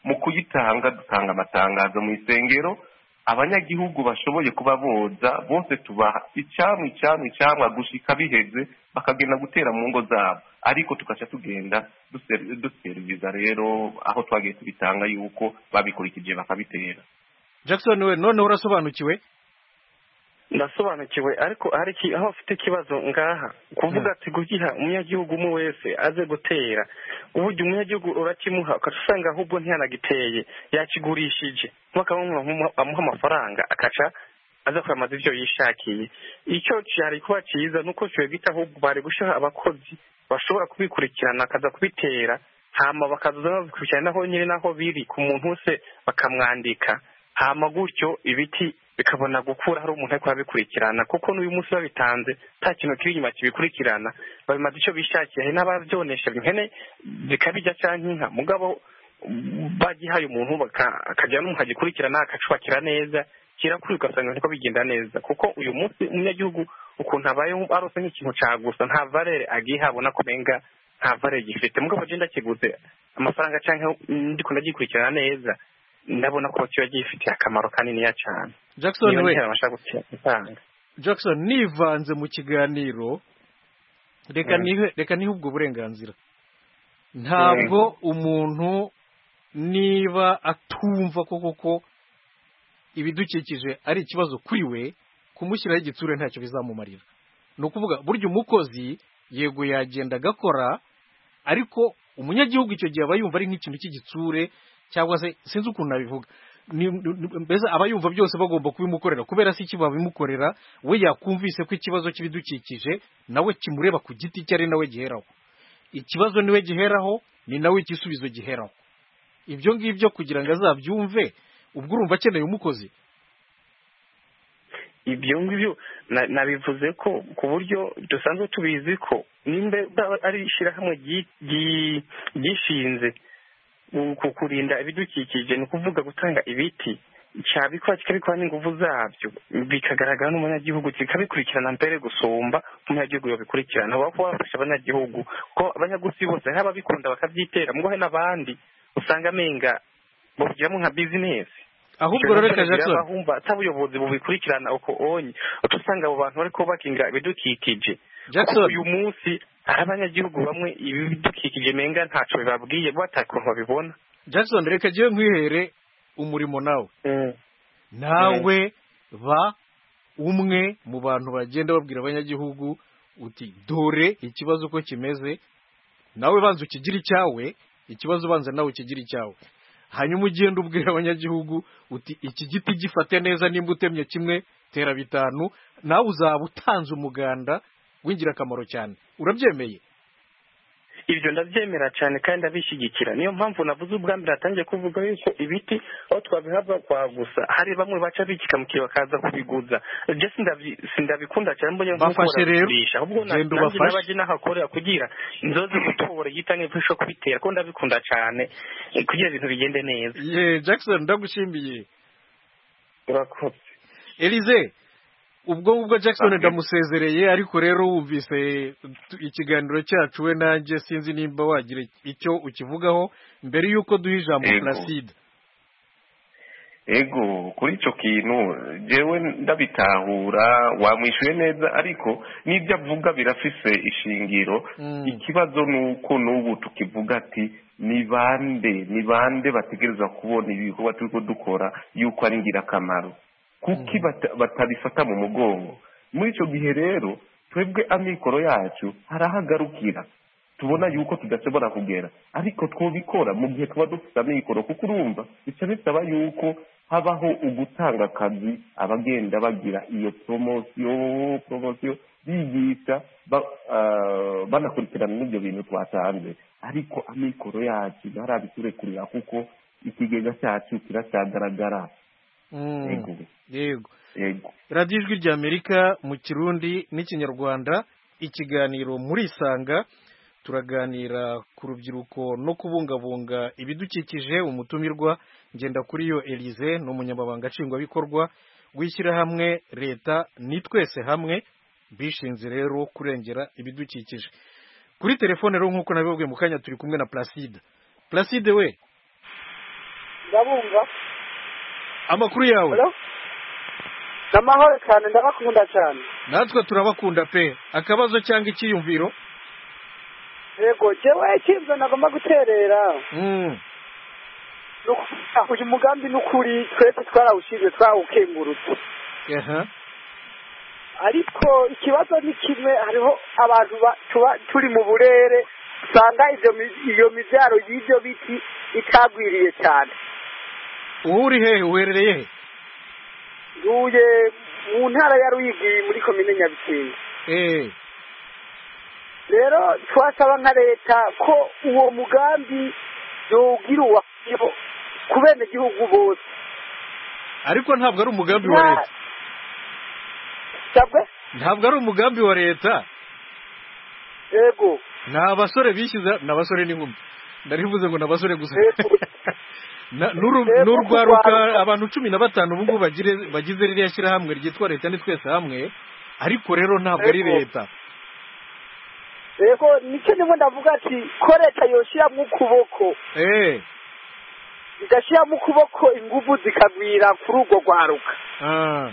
C: mu kuyitanga dutanga amatangazo mu isengero abanyagihugu bashoboye kuba boza bose tubaha icyamwa icyamwa icyamwa gushika biheze bakagenda gutera mu ngo zabo ariko tugaca tugenda duse- duseriviza rero aho twagiye tubitanga yuko babikurikije bakabitera
A: jackson we noneho urasobanukiwe
F: ndasobanukiwe ariko hari iki aho afite ikibazo ngaha kuvuga ati kugiha umunyagihugu umwe wese aze gutera uburyo umunyagihugu urakimuha ukaca usanga ahubwo ntiyanagiteye yakigurishije nk'akamuha amuha amafaranga akaca aza kwiyamaza ibyo yishakiye icyo cyari kuba cyiza ni uko gita ahubwo bari gushyiraho abakozi bashobora kubikurikirana bakaza kubitera hama bakaza babikurikirana naho nyine naho biri ku muntu wese bakamwandika hama gutyo ibiti bikabona gukura hari umuntu ari kubikurikirana kuko n'uyu munsi babitanze nta kintu kiri inyuma kibikurikirana babimaze icyo bishakiye hari n'ababyonesha ihene zikabijya cyangwa inka mugabo mm, bagihaye umuntu baka- akajya n'umuntu agikurikirana akacubakira neza kirakuri ugasanga niko bigenda neza kuko uyu munsi umunyagihugu ukuntu abayeho arose nk'ikintu cya gusa nta valere agiha abona ko umenga nta valere gifite mugabo agenda akiguze amafaranga cyangwa ndi kuntu agikurikirana neza ndabona ko kiba gifitiye akamaro kaniniya cyane
A: jackson
F: niyo
A: we
F: ntera bashaka gutanga
A: jackson nivanze mu kiganiro reka
F: Mm.
A: nihe reka nihe ubwo burenganzira ntabwo umuntu niba atumva ko koko ibidukikije ari ikibazo kuri we kumushyiraho igitsure ntacyo bizamumarira ni ukuvuga burya umukozi yego yagenda agakora ariko umunyagihugu icyo gihe aba yumva ari nk'ikintu cy'igitsure cyangwa se sinzi ukuntu nabivuga Ni- ni- mbese aba yumva byose bagomba kubimukorera kubera si iki babimukorera we yakumvise ko ikibazo cy'ibidukikije nawe kimureba ku giti cye ari nawe giheraho ikibazo niwe giheraho ni nawe igisubizo giheraho ibyo ngibyo kugira ngo azabyumve ubwo urumva akeneye umukozi
F: ibyo ngibyo na- nabivuze ko ku buryo dusanzwe tubizi ko nimba ari ishyirahamwe ryi- ryi- ryishinze mu ku- kurinda ibidukikije ni ukuvuga gutanga ibiti cyabikora kikabikora n'ingufu zabyo bikagaragara n'umunyagihugu kikabikurikirana mbere gusumba umunyagihugu yabikurikirana aho kuba bafasha abanyagihugu ko abanyagusi bose hari ababikunda bakabyitera mugabo hari n'abandi usanga amenga babigiramo nka bizinesi
A: ahubwo rero reka jackson
F: abahumba atabuyobozi bubikurikirana uko onye uca usanga abo bantu bariko bakingira ibidukikije kuko
A: jackson
F: uyu munsi hari abanyagihugu bamwe ibi bidukikije menga ntaco bibabwiye bo atakuntu babibona
A: jackson reka jyewe nkwihere umurimo nawe nawe ba umwe mu bantu bagenda babwira abanyagihugu uti dore ikibazo uko kimeze nawe banza ukigire icyawe ikibazo ubanza nawe ukigire icyawe hanyuma ugenda ubwira abanyagihugu uti iki giti gifate neza nimba utemye kimwe tera bitanu nawe uzaba utanze umuganda w'ingirakamaro cyane urabyemeye
F: ibyo ndabyemera cyane kandi ndabishyigikira niyo mpamvu navuze ubwa mbere hatangiye kuvuga yuko ibiti aho twabihava kwa gusa hari bamwe baca bikikamukiye bakaza kubiguza ibyo sindabi- sindabikunda cyane mbonye
A: Bafashe rero,
F: kugurisha ahubwo na-
A: genda
F: nanjye
A: ubafashe.
F: n'abajye n'ahakorera kugira inzozi gutobora igita n'ibifasho kubitera kuko ndabikunda cyane eh, kugira ibintu bigende neza
A: ye jackson ndagushimiye
F: urakoze
A: elize ubwo ngubwo jackson
F: Amen.
A: ndamusezereye ariko rero wumvise tu- ikiganiro cyacu we nanjye sinzi nimba wagira icyo ukivugaho mbere y'uko duha ijambo
G: Yego.
A: placide
G: ego kuri icyo kintu jewe ndabitahura wamwishyuye neza ariko n'ibyo avuga birafise ishingiro
A: Mm.
G: ikibazo ni uko n'ubu tukivuga ati ni bande ni bande bategereza kubona ibi bikorwa turiko dukora yuko ari ingirakamaro kuki bata- batabifata mu mugongo muri icyo gihe rero twebwe amikoro yacu harahagarukira tubona yuko tudashobora kugera ariko twubikora mu gihe tuba dufite amikoro kuko urumva bica bisaba yuko habaho ugutanga akazi abagenda bagira iyo poromosiyo poromosiyo bigisha ba- ah, banakurikirana n'ibyo bintu twatanze ariko amikoro yacu ntarabiturekurira kuko ikigega cyacu kiracyagaragara yego
A: yego
G: yego
A: radiyo ijwi ry'amerika mu kirundi n'ikinyarwanda ikiganiro muri isanga turaganira ku rubyiruko no kubungabunga ibidukikije umutumirwa ngenda kuri yo elize ni umunyamabanga nshingwabikorwa w'ishyirahamwe leta ni twese hamwe bishinze rero kurengera ibidukikije kuri telefone rero nk'uko nabibabwiye mu kanya turi kumwe na placide placide we
E: ndabumva
A: amakuru yawe
E: Hello? n'amahoro cyane ndabakunda cyane
A: natwe turabakunda pe akabazo cyangwa icyiyumviro
E: yego jewe ikintu nagomba guterera
A: Mm.
E: ni ukuvuga uyu mugambi ni ukuri twese twarawushinze twawukengurutse
A: aha
E: ariko ikibazo ni kimwe hariho abantu ba- tuba turi mu burere usanga ivyo mi- iyo mibyaro y'ibyo biti itagwiriye cyane
A: ubu uri hehe uherereye he
E: duye mu ntara ya ruyigi muri komine nyabisinga
A: Eh,
E: rero twasaba nka leta ko uwo mugambi yowugira uwakiriho ku benegihugu bose
A: ariko ntabwo ari umugambi wa leta
E: sabwe
A: ntabwo ari umugambi wa leta
E: yego
A: ni abasore bishyize ni abasore n'inkumi ndarivuze ngo ni abasore gusa
E: Yego.
A: Na- n'uru-
E: Yego,
A: n'urwaruka
E: kurwaruka.
A: abantu cumi na batanu ubu ngubu bagire- bagize ririya shyirahamwe ryitwa leta ni twese hamwe ariko rero ntabwo ari
E: Yego.
A: leta
E: yego nicyo nimwe ndavuga ati ko leta yoshyiramo ukuboko
A: Eh,
E: igashyiramo ukuboko ingufu zikagwira kuri urwo rwaruka
A: ah,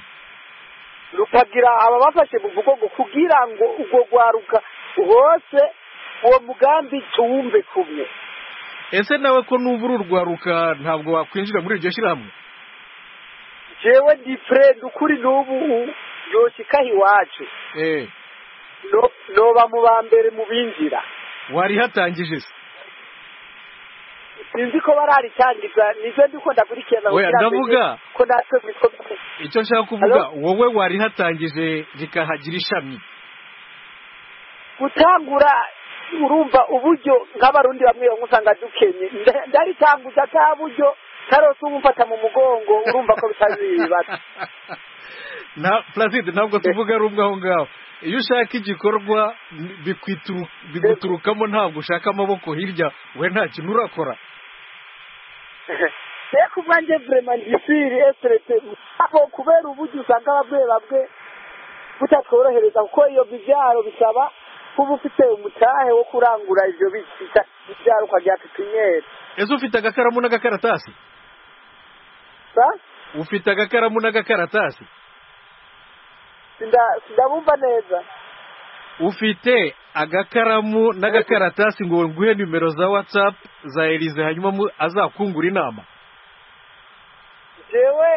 E: rukagira ababafashe mu mugongo kugira ngo urwo rwaruka hose uwo mugambi tuwumve kumwe
A: ese nawe ko n'ubu uri urwaruka ntabwo wakwinjira muri iryo shyirahamwe
E: jewe ndi friend ukuri n'ubu yoshikaho iwacu
A: Eh,
E: No- noba mu ba mbere mu binjira
A: warihatangije se
E: sinzi ko bararitangiza nivyo ndiko ndakurikirana
A: Oya,
E: kugira mbenye
A: ndavuga.
E: ko natwe mwitwa
A: icyo nshaka kuvuga
E: Hello?
A: wowe warihatangije rikahagira ishami
E: gutangura urumva uburyo nk'abarundi bamwe bamwe usanga dukenye Nda- ndaritanguza ka buryo tarose umufata mu mugongo urumva ko bitazibatse
A: na placide ntabwo tuvuga rumwe aho ngaho iyo ushaka igikorwa bikwitu- biguturukamo ntabwo ushaka amaboko hirya we nta kintu urakora
E: reka ubwanjye vrema ndisiri eserete aho kubera uburyo usanga bamwe bamwe butatworohereza kuko iyo mibyaro bisaba kuba ufite umutahe wo kurangura ivyo bita ibyaro ukagira pipiniyeri
A: ese ufite agakaramu n'agakaratasi
E: sa
A: ufite agakaramu n'agakaratasi
E: Sinda- sindabumva neza
A: ufite agakaramu n'agakaratasi ngo nguhe nimero za watsapu za elize hanyuma mu- azakungura inama
E: jewe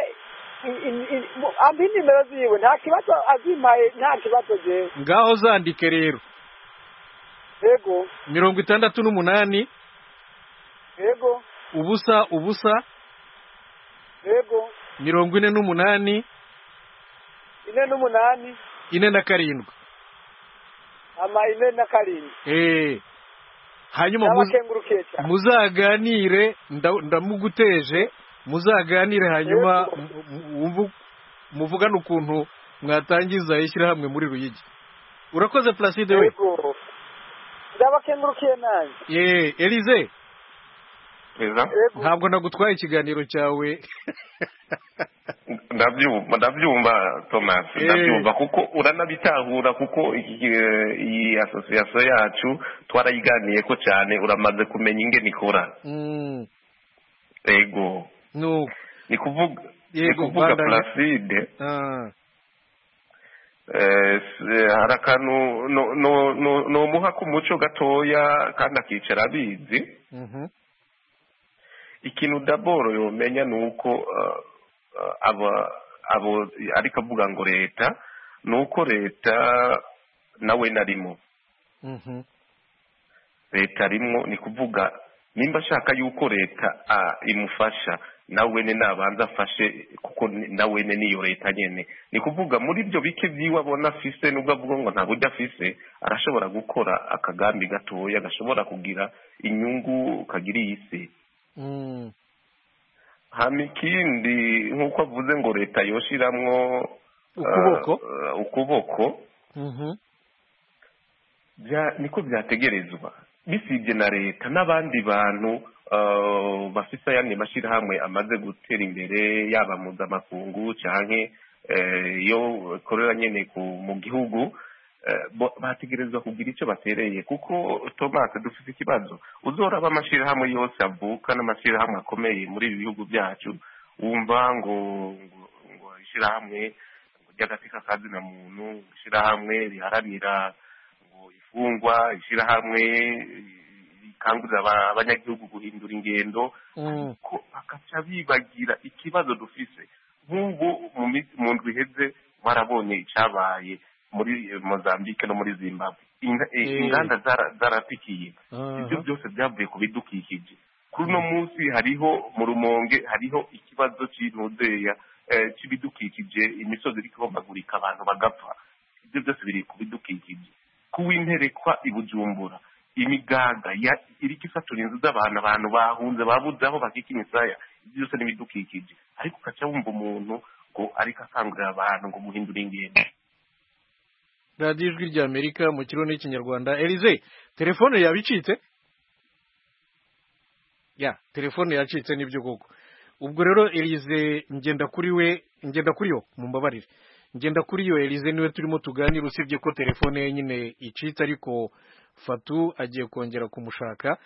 E: i- i- i- mu- ampa inimero ziwe nta kibazo azimpaye nta kibazo ngewe
A: ngaho zandike rero
E: yego
A: mirongo itandatu n'umunani
E: yego
A: ubusa ubusa
E: yego
A: mirongo ine n'umunani
E: ine n'umunani
A: ine na karindwi
E: ama ine na karindwi
A: eee hanyuma muz-
E: n'abakengurukiye cyane
A: muzaganire nda- ndamuguteje muzaganire hanyuma
E: Yego.
A: mu- mu- wumve- muvugane ukuntu mwatangiza ishyirahamwe muri ruyigi urakoze placide we
E: yego ndabakengurukiye nanjye
A: Yee, elize
C: perezida
E: yego
A: ntabwo nagutwaye ikiganiro cyawe
C: ndabyumva ndabyumva thomas
A: Eh.
C: ndabyumva kuko uranabitahura kuko iki- eh, iyi asosiyasiyo yacu twarayiganiye ko cyane uramaze kumenya ingene ikora
A: Mm,
C: yego
A: nuko
C: ni kuvuga ni
A: Yego,
C: kuvuga
A: bandanye.
C: placide
A: Ah,
C: Eh, s- hari akantu no- no- no- nomuha k'umuco gatoya kandi akicara abizi
A: mhm.
C: ikintu daboro yomenya ni uko eh, eh, aba abo ariko avuga ngo leta ni uko leta nawe narimo
A: Mhm.
C: leta arimo ni kuvuga nimba ashaka yuko leta ah, imufasha nawe ne nabanza afashe kuko ni- nawe ne niyo leta nyene ni kuvuga muri ibyo bike byiwe abona afise nubwo avuga ngo nta buryo afise arashobora gukora akagambi gatoya gashobora kugira inyungu kagira iyi si
A: Mm,
C: hama ikindi nk'uko avuze ngo leta yoshiramwo eh,
A: ukuboko
C: eh, ukuboko
A: Mhm.
C: bya niko byategerezwa bisibye na leta n'abandi bantu eh, bafite ayandi mashyirahamwe amaze gutera imbere yaba mpuzamakungu cyangwa eh, yo korera nyine ku- mu gihugu eh, bo- bategerezwa kugira icyo batereye kuko thomas dufite ikibazo uzoraba amashyirahamwe yose avuka n'amashyirahamwe akomeye muri ibi bihugu byacu wumva ngo ngo ngo ishyirahamwe ngo ry'agati k'akazina muntu ishyirahamwe riharanira ngo ifungwa ishyirahamwe rikangurira aba- abanyagihugu guhindura ingendo
A: Mm.
C: ko bakaca bibagira ikibazo dufise nk'ubu mu mi- mu ndwi iheze barabonye icyabaye muri eh, mozambique no muri zimbabwe Inga- eh,
A: Eh.
C: inganda zara- zaratikiye ibyo
A: Aha.
C: byose byavuye ku bidukikije kuri uno munsi hariho mu rumonge hariho ikibazo cy'intudeya eh, cy'ibidukikije imisozi irikombagurika abantu bagapfa ibyo byose biri ku bidukikije kuwinterekwa i bujumbura imigaga ya- iriko isatura inzu z'abantu abantu bahunze babuze aho bakika imisaya ibyo byose n'ibidukikije ariko ukaca wumva umuntu ngo ariko akangurira abantu ngo muhindure ingendo
A: radiyo ijwi rya amerika mu kirundi n'ikinyarwanda elize telefone yaba icitse ya telefone yacitse nibyo koko ubwo rero elize ngenda kuri we ngenda kuri yo mumbabarire ngenda kuri yo elize niwe turimo tuganira usibye ko telefone ye nyine icitse ariko fatu agiye kongera kumushaka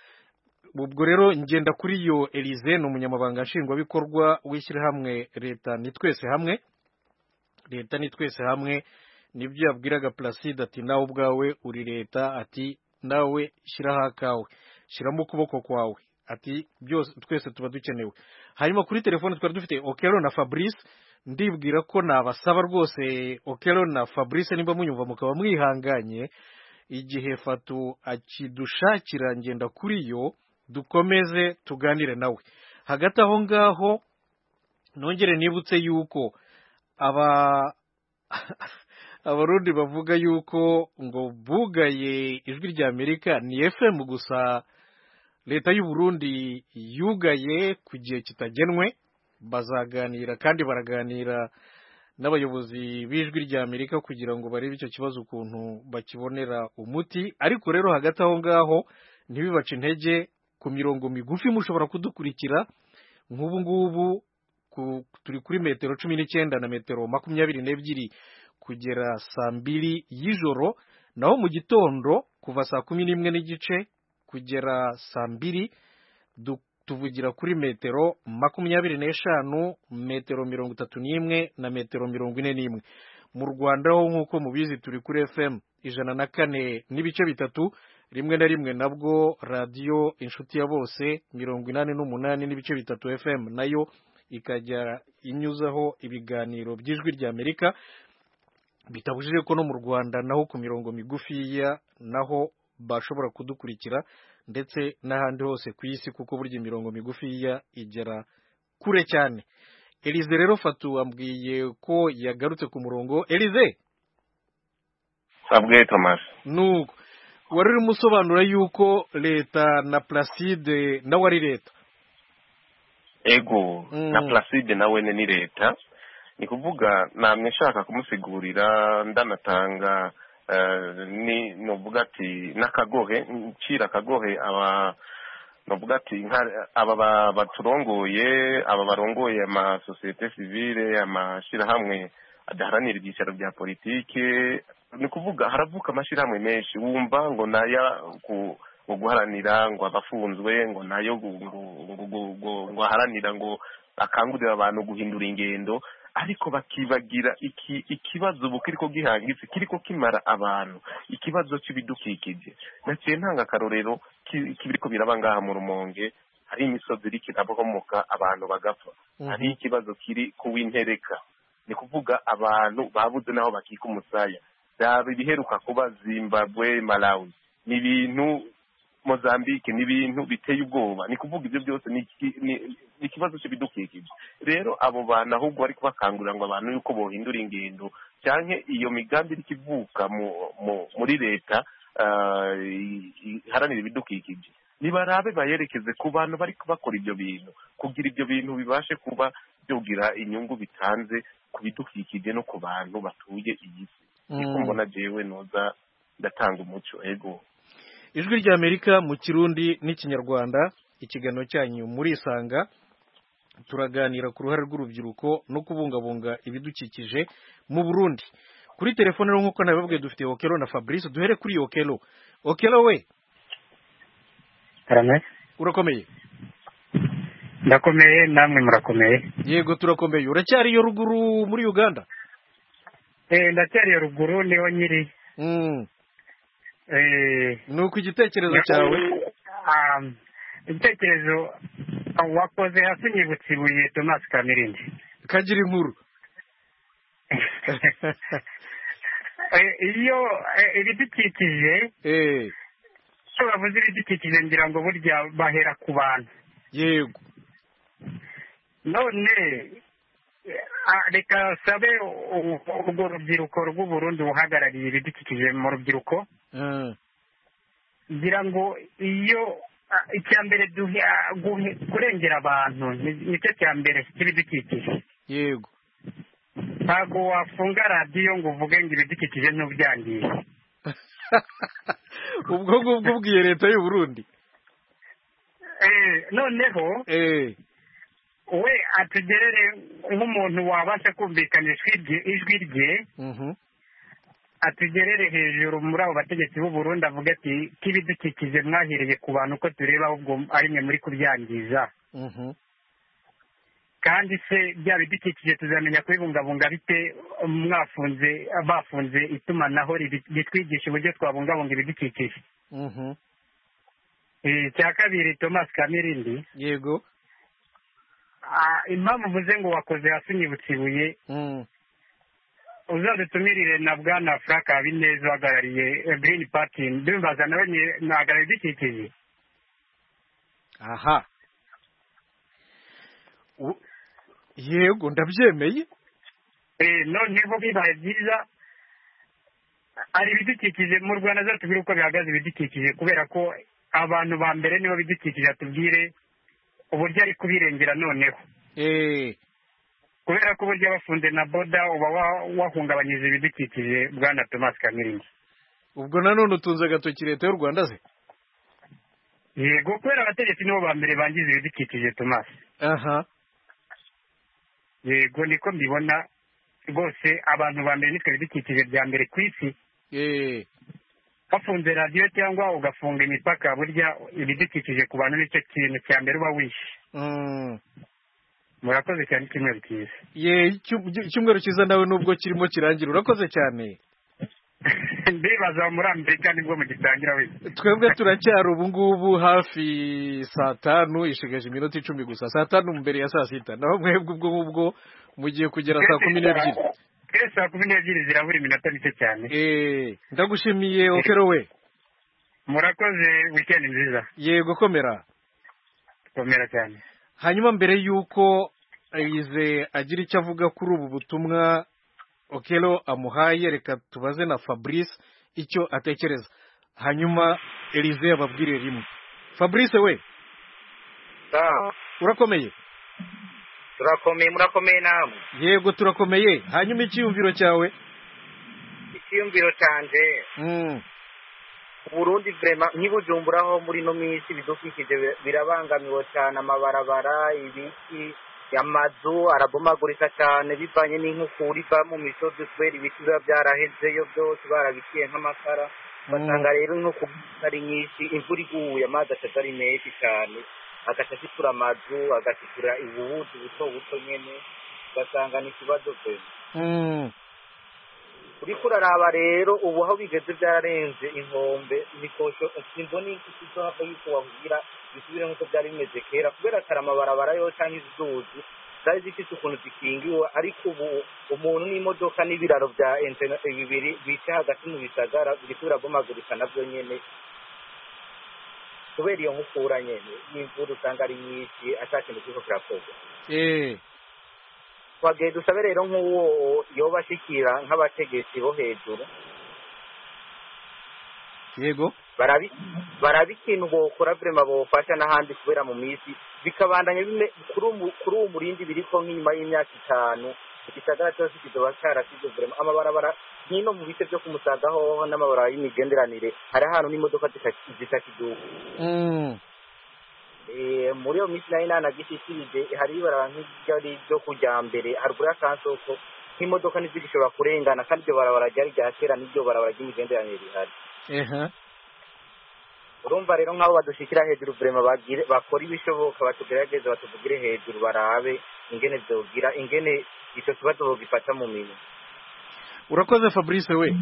A: ubwo rero ngenda kuri yo elize ni umunyamabanga nshingwabikorwa w'ishyirahamwe leta ni twese hamwe leta ni twese hamwe nibyo yabwiraga placide ati nawe ubwawe uri leta ati nawe shyiraho akawe shyiramo ukuboko kwawe ati byose twese tuba dukenewe hanyuma kuri telefone twari dufite okero na fabrice ndibwira ko nabasaba rwose okero na fabrice niba munyumva mukaba mwihanganye igihe fatu akidushakira ngenda kuri yo dukomeze tuganire nawe hagati aho ngaho nongere nibutse yuko aba abarundi bavuga yuko ngo bugaye ijwi rya amerika ni fm gusa leta y'u Burundi yugaye ku gihe kitagenwe bazaganira kandi baraganira n'abayobozi b'ijwi rya amerika kugira ngo barebe icyo kibazo ukuntu bakibonera umuti ariko rero hagati aho ngaho ntibibace intege ku mirongo migufi mushobora kudukurikira nk'ubu ngubu ku- turi kuri metero cumi n'icyenda na metero makumyabiri n'ebyiri kugera saa mbiri y'ijoro naho mu gitondo kuva saa kumi n'imwe n'igice kugera saa mbiri du- tuvugira kuri metero makumyabiri n'eshanu metero mirongo itatu n'imwe na metero mirongo ine n'imwe mu rwanda ho nk'uko mubizi turi kuri fm ijana na kane n'ibice bitatu rimwe na rimwe nabwo radiyo inshuti ya bose mirongo inani n'umunani n'ibice bitatu fm nayo ikajya inyuzaho ibiganiro by'ijwi ry'amerika bitabujije ko no mu rwanda naho ku mirongo migufiya naho bashobora kudukurikira ndetse n'ahandi hose ku isi kuko burya imirongo migufiya igera kure cyane elize rero fatu wambwiye ko yagarutse ku murongo elize
C: sabwe tomasi
A: nuko wari urimo usobanura yuko leta na placide nawe ari leta
C: ego
A: Mm.
C: na placide nawe ni leta ni kuvuga namwe nshaka kumusigurira ndanatanga eh, ni novuga ati n'akagohe ncira akagohe aba novuga ati nka- aba ba- baturongoye aba barongoye amasosiyete sivile amashyirahamwe adaharanira ibyicaro bya politike ni kuvuga haravuka amashyirahamwe menshi wumva ngo naya ku ngo guharanira ngo abafunzwe ngo nayo gu- ngo- ngo- ngo- ngo- ngo aharanira ngo akangurira abantu guhindura ingendo ariko bakibagira iki ikibazo ubu kiriko gihangitse kiriko kimara abantu ikibazo cy'ibidukikije naciye ntanga akarorero ki- kiriko biraba ngaha mu rumonge hari imisozi iriko irabomoka abantu bagapfa hari ikibazo kiri ku w'intereka ni kuvuga abantu babuze n'aho bakika umusaya byaba ibiheruka kuba zimbabwe malawi ni ibintu mozambique ni ibintu biteye ubwoba ni kuvuga ibyo byose ni iki- ni- ni ikibazo cy'ibidukikije rero abo bantu ahubwo bari kubakangurira ngo abantu yuko bohindura ingendo cyangwa iyo migambi iriko ivuka mu- mu- muri leta ah, i- i- iharanira ibidukikije nibarabe bayerekeze ku bantu bari bakora ibyo bintu kugira ibyo bintu bibashe kuba byogira inyungu bitanze ku bidukikije no ku bantu batuye iyi si niko
A: Mm.
C: mbona jewe noza ndatanga umuco ego
A: ijwi ry'amerika mu kirundi n'ikinyarwanda ikiganiro cyanyu murisanga turaganira ku ruhare rw'urubyiruko no kubungabunga ibidukikije mu burundi kuri telefone rero nk'uko nabibabwiye dufite okelo na fabrice duhere kuri okelo okelo we
G: arame
A: urakomeye
G: ndakomeye namwe murakomeye
A: yego turakomeye uracyari iyo ruguru muri uganda
G: Eh, ndacyari iyo ruguru niho nyiri
A: Mm.
G: Eh,
A: ni uko igitekerezo cyawe
G: Ah, igitekerezo wakoze hasi nyibutse ibuye tomasi kamirindi
A: kagira inkuru
G: Eh, iyo eh, ibidukikije
A: Eh,
G: icyo bavuze ibidukikije ngira ngo burya bahera ku bantu
A: yego
G: none eh, ah, reka sabe urwo rubyiruko rw'uburundi buhagarariye ibidukikije mu rubyiruko
A: Mm.
G: ngira ngo iyo ah, icya mbere duhe- ah, guhe- kurengera abantu ni- nicyo cya mbere cy'ibidukikije
A: yego
G: ntabwo wafunga radiyo ngo uvuge ngo ibidukikije ntubyangize
A: ubwo ngubwo ubwiye leta y'u burundi
G: Eh, noneho
A: Eh,
G: we atugerere nk'umuntu wabasha kumvikanisha ijwi- ijwi rye
A: mhm.
G: atugerere hejuru muri abo bategetsi b'u Burundi avuga ati k'ibidukikije mwahiriye ku bantu uko tureba ahubwo ari mwe muri kubyangiza
A: Mhm.
G: kandi se bya bidukikije tuzamenya kubibungabunga bite mwafunze bafunze itumanaho ribi- ritwigisha uburyo twabungabunga ibidukikije
A: Mhm.
G: Eh, icya kabiri thomas kamirindi
A: yego
G: Ah, impamvu uvuze ngo wakoze hasi unyibutsa ibuye
A: Mm.
G: uzadutumirire na bwana frank habineza uhagarariye eh, green party ndumvaza nawe ni- nahagarariye ibidukikije
A: aha U- yego ndabyemeye
G: Eh, noneho bibaye byiza hari ibidukikije mu rwanda zatubwire uko bihagaze ibidukikije kubera ko abantu ba mbere nibo bidukikije atubwire uburyo ari kubirengera noneho
A: Eh,
G: kubera ko uburyo bafunze na boda uba wa- wahungabanyije ibidukikije bwana thomas kamiringi
A: ubwo nanone utunze agatoki leta y'u rwanda se
G: yego kubera abategetsi nibo ba mbere bangiza ibidukikije thomas
A: aha
G: yego niko mbibona rwose abantu ba mbere nitwe bidukikije bya mbere ku isi
A: Eh,
G: bafunze radiyo cyangwa ugafunga imipaka burya ibidukikije ku bantu nicyo kintu cya mbere uba wishe
A: mm.
G: murakoze cyane icyumweru cyiza
A: ye icyumweru cyiza nawe nubwo kirimo kirangira urakoze cyane
F: mbibaza muri amerika nibwo mugitangira wese
A: twebwe turacyari ubu ngubu hafi saa tanu ishigaje iminota icumi gusa saa tanu mbere ya saa sita naho mwebwe ubwo ngubwo mugiye kugera saa kumi n'ebyiri
F: twese saa kumi n'ebyiri zirabura iminota mike cyane
A: eee ndagushimiye okero we
F: murakoze wikendi nziza
A: yego komera
F: komera cyane
A: hanyuma mbere y'uko ayize agira icyo avuga kuri ubu butumwa okero amuhaye reka tubaze na fabrice icyo atekereza hanyuma elize yababwire rimwe fabrice we urakomeye
H: turakomeye murakomeye namwe
A: yego turakomeye hanyuma icyiyumviro cyawe
H: icyiyumviro cyanjye
A: Mm,
H: uburundi vrema nkibujumburaho muri ino minsi ibidukikije bir- birabangamiwe cyane amabarabara ibiti amazu arabomagurika cyane bivanye n'inkukura iva mu misozi kubera ibiti biba byarahezeyo byose barabiciye nk'amakara
A: mm,
H: ugasanga rero nko kuba ari nyinshi imvura iguye amazi akaza ari menshi cyane agaca ashitura amazu agashitura ububuzi buto buto nyene ugasanga ni ikibazo pe
A: mm,
H: uriko uraraba rero ubu aho bigeze byararenze inkombe imikosho simbona ikizohava yuko wahugira bisubire nk'uko byari bimeze kera kubera kare amabarabara yo cyangwa izuzi zari zifite ukuntu zikingiwe ariko ubu umuntu n'imodoka n'ibiraro bya internet bibiri bica hagati mu bisagara biriko birabomagurika nabyo nyene kubera iyo nkukura nyene y'imvura usanga ari nyinshi ata kintu kiriko kirakorwa
A: eh,
H: twagiye dusabe rero nk'uwo yoba ashikira nk'abategetsi bo hejuru
A: yego
H: barabi barabi ikintu bokora vrema bofasha n'ahandi kubera mu misi bikabandanya bime kuri umu- kuri uwo murindi biriko nk'inyuma y'imyaka itanu igisagara cyose kizoba cyarasize vrema amabarabara nkino mu bice byo kumusaga hoho n'amabarabara y'imigenderanire hari ahantu n'imodoka zita- zitakiduka
A: mm,
H: Eh, muri iyo minsi nayo nta nagishisirije hari ibarara nk'iryo ari ryo kujya mbere haruguru y'akansoko nk'imodoka ntizigishobora kurengana kandi iryo barabara ryari rya kera n'iryo barabara ry'imigenderanire rihari
A: ehe,
H: urumva rero nk'abo badushikira hejuru vrema bagire bakora ibishoboka batugerageze batuvugire hejuru barabe ingene vyogira ingene ico kibazo bogifata mu minwe
A: urakoze fabrice we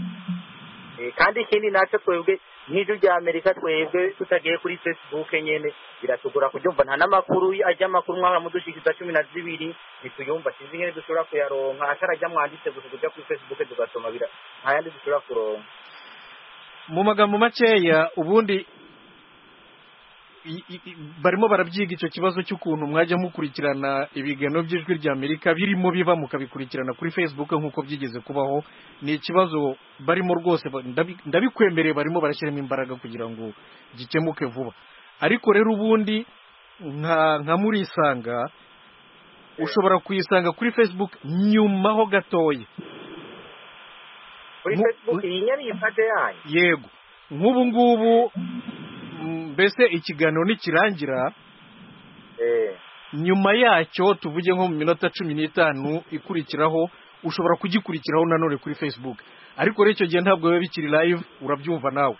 H: Eh, kandi ikindi naco twebwe nk'ijwi rya amerika twebwe tutagiye kuri facebook nyene biratugora kuryumva nta n'amakuru ajya amakuru mwahora mudushikiza cumi na zibiri ntituyumva sinzi ingene dushobora kuyaronka atarajya mwanditse gusa kuja kuri facebook tugasoma bira nta yandi dushobora kuronka
A: mu magambo makeya ubundi i- i- i- barimo barabyiga icyo kibazo cy'ukuntu mwajya mukurikirana ibiganiro by'ijwi ry'amerika birimo biba mukabikurikirana kuri facebook nk'uko byigeze kubaho ni ikibazo barimo rwose ba- ndabi- ndabikwemereye barimo barashyiramo imbaraga kugira ngo gikemuke vuba ariko rero ubundi nka nka murisanga ushobora kuyisanga kuri facebook nyuma ho gatoya
H: kuri
A: Mu-
H: facebook iyi nyari ipate yanyu
A: yego nk'ubu ngubu mm, mbese ikiganiro nikirangira
H: eh
A: nyuma yacyo tuvuge nko mu minota cumi n'itanu ikurikiraho ushobora kugikurikiraho nanone kuri facebook ariko rero icyo gihe ntabwo biba bikiri live urabyumva nawe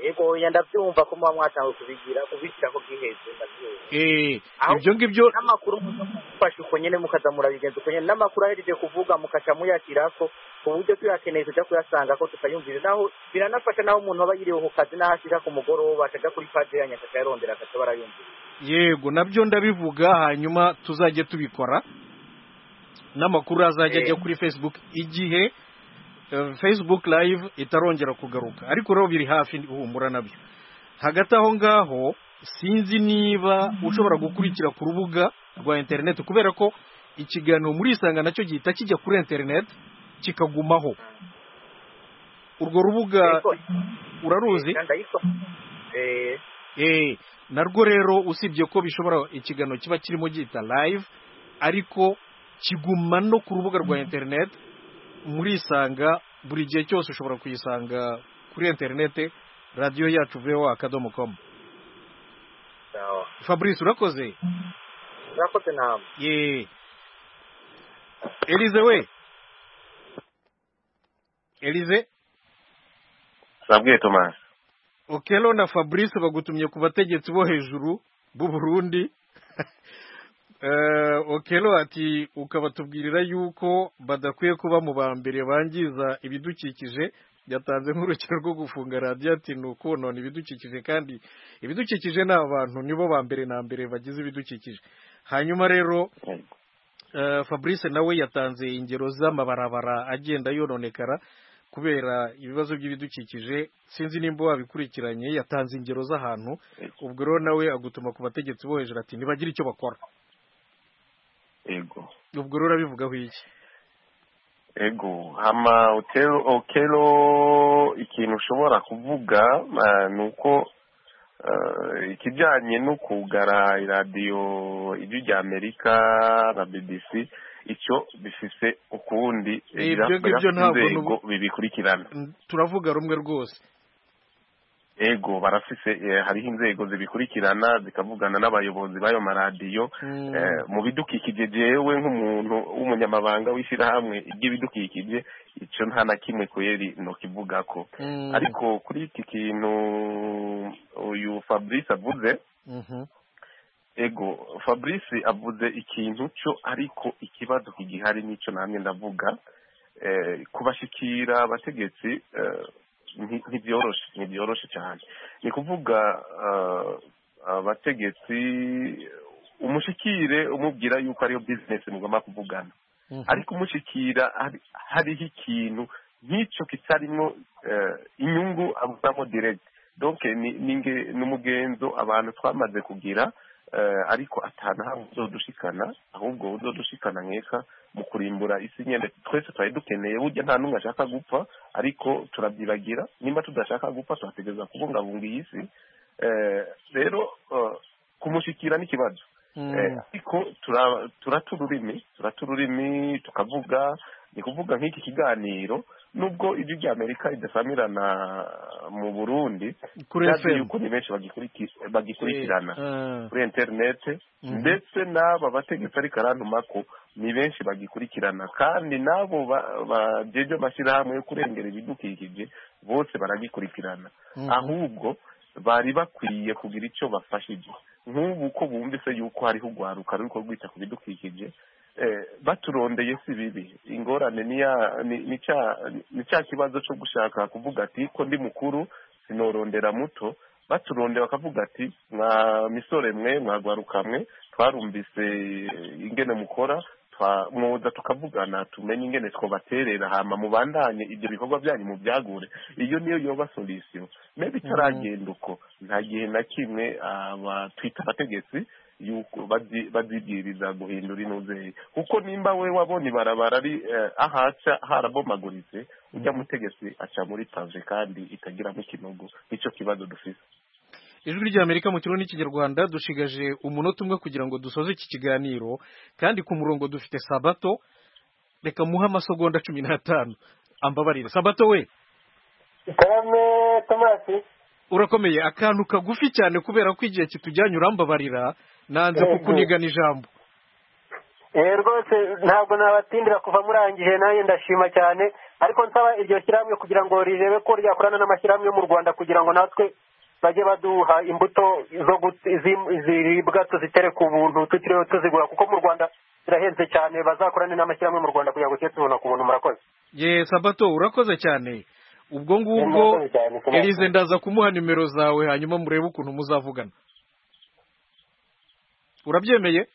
H: yego oya ndabyumva ko muba mwatangiye kubigira kubishyira ko bwiheze ndabyumva
A: Eh,
H: Aho-
A: ibyo ngibyo
H: n'amakuru muza mufashe uko nyene mukaza murabigenza uko nyene n'amakuru ahereje kuvuga mukaca muyashyirako ku buryo tuyakeneye tujya kuyasangako tukayumvira naho biranafasha naho umuntu aba yiriwe ku kazi n'aho ashira ku mugoroba akaja kuri paje yanyu akayarondera akaca barayumvira
A: yego nabyo ndabivuga hanyuma tuzajya tubikora n'amakuru azajya ajya
H: Eh.
A: kuri facebook igihe eh, facebook live itarongera kugaruka ariko rero biri hafi uhumura nabyo hagati aho ngaho sinzi niba ushobora gukurikira ku rubuga rwa interineti kubera ko ikiganiro muri isanga nacyo gihita kijya kuri interineti kikagumaho urwo rubuga
H: Ariko-
A: uraruzi
H: Eh, ndayiko eh
A: Eh, narwo rero usibye ko bishobora ikiganiro kiba kirimo gihita live ariko kiguma no ku rubuga rwa internet murisanga buri gihe cyose ushobora kuyisanga kuri internet radiyo yacu voa akadomo com
H: sawa
A: fabrice urakoze
H: murakoze namwe
A: ye elize we elize
G: turabwiye tomasi
A: okelo na fabrice bagutumye ku bategetsi bo hejuru b'u burundi Eh, okelo ati ukabatubwirira yuko badakwiye kuba mu ba mbere bangiza ibidukikije yatanze nk'urukino rwo gufunga radiyo ati ni ukonona ibidukikije kandi ibidukikije ni abantu nibo ba mbere na mbere bagize ibidukikije hanyuma rero eh, fabrice nawe yatanze ingero z'amabarabara agenda yononekara kubera ibibazo by'ibidukikije sinzi nimba wabikurikiranye yatanze ingero z'ahantu ubwo rero nawe agutuma ku bategetsi bo hejuru ati ntibagire icyo bakora
F: ego
A: ubwo rero urabivugaho iki
F: ego hama otero okero ikintu ushobora kuvuga ah, ni uko ah, ikijyanye no kugara iradiyo ijwi ry'amerika na bbc icyo bifise ukundi
A: Eh, ibyo ngibyo
F: birafite
A: ntabwo
F: inzego
A: nubu-
F: bibikurikirana
A: N- turavuga rumwe rwose
F: ego barafise eh, hariho inzego zibikurikirana zikavugana n'abayobozi b'ayo maradiyo
A: Mm.
F: Eh, mu bidukikije jewe nk'umuntu w'umunyamabanga w'ishyirahamwe ry'ibidukikije icyo nta na kimwe kweri nokivugako
A: Mm.
F: ariko kuri iki kintu uyu fabrice avuze
A: Mhm.
F: ego fabrice avuze ikintu cyo ariko ikibazo kigihari n'icyo namwe ndavuga eh, kubashikira abategetsi eh, nti- ntibyoroshe ntibyoroshe cyane ni kuvuga eh, abategetsi umushikire umubwira yuko ariyo bizinesi mugomba kuvugana
A: Mhm.
F: ariko umushikira hari- hariho ikintu nk'icyo kitarimo eh, inyungu avuzamo direct donc ni ni nge- n'umugenzo abantu twamaze kugira eh, ariko atanahamwe uzodushikana ahubwo uzodushikana mweka mu kurimbura isi nyene twese twari dukeneye burya nta n'umwe ashaka gupfa ariko turabyibagira nimba tudashaka gupfa turategereza kubungabunga iyi si Eh, rero eh, kumushikira n'ikibazo
A: Mm.
F: Eh, ariko tura- turata ururimi turata ururimi tukavuga ni kuvuga nk'iki kiganiro nubwo ibyo bya amerika bidasamirana mu burundi
A: kuri
F: byazi
A: FM.
F: yuko ni benshi bagikuriki- bagikurikirana
A: Eh,
F: kuri interineti
A: Mhm.
F: ndetse n'aba bategetsi ariko arantuma ko ni benshi bagikurikirana kandi n'abo bajeje amashyirahamwe yo kurengera ibidukikije bose baragikurikirana
A: Mhm.
F: ahubwo bari bakwiye kugira icyo bafashije nk'ubu ko bumvise yuko hariho urwaruka ruriko rwita ku bidukikije eh, baturondeye si bibi ingorane ni ya- ni- ni cya- ni cya kibazo cyo gushaka kuvuga ati ko ndi mukuru sinorondera muto baturonde bakavuga ati mwa misore mwe mwagwaruka mwe twarumvise eh, ingene mukora twa- mwoza tukavugana tumenye ingene twobaterera hama mubandanye ibyo bikorwa byanyu mubyagure iyo niyo yoba solisiyo mbe itaragenda uko nta gihe na kimwe abatwita abategetsi yuko bazi- bazibwiriza guhindura intuzeyi kuko nimba we wabona ibarabara ari eh, ahaca harabomaguritse ujya mutegetsi aca muri pave kandi itagiramo ikinogo nicyo kibazo dufise
A: ijwi ry'amerika mu kirundi n'ikinyarwanda dushigaje umunota umwe kugira ngo dusoze iki kiganiro kandi ku murongo dufite sabato reka muhe amasegonda cumi n'atanu ambabarire sabato we
H: karame tomasi
A: urakomeye akantu kagufi cyane kubera ko igihe kitujyanye urambabarira nanze kukunigana ijambo
H: eee rwose ntabwo nabatindira kuva murangije nanjye ndashima cyane ariko nsaba iryo shyirahamwe kugira ngo rirebe ko ryakorana n'amashyirahamwe yo mu rwanda kugira ngo natwe bajye baduha imbuto zo gut- zi- ziribwa tuzitere ku buntu tutiriwe tuzigura kuko mu rwanda zirahenze cyane bazakorane n'amashyirahamwe mu rwanda kugira ngo tujye tubona ku buntu murakoze
A: ye sabato urakoze cyane ubwo ngubwo
H: Murakoze cyane, Sabato.
A: elize ndaza kumuha nimero zawe hanyuma murebe ukuntu muzavugana urabyemeye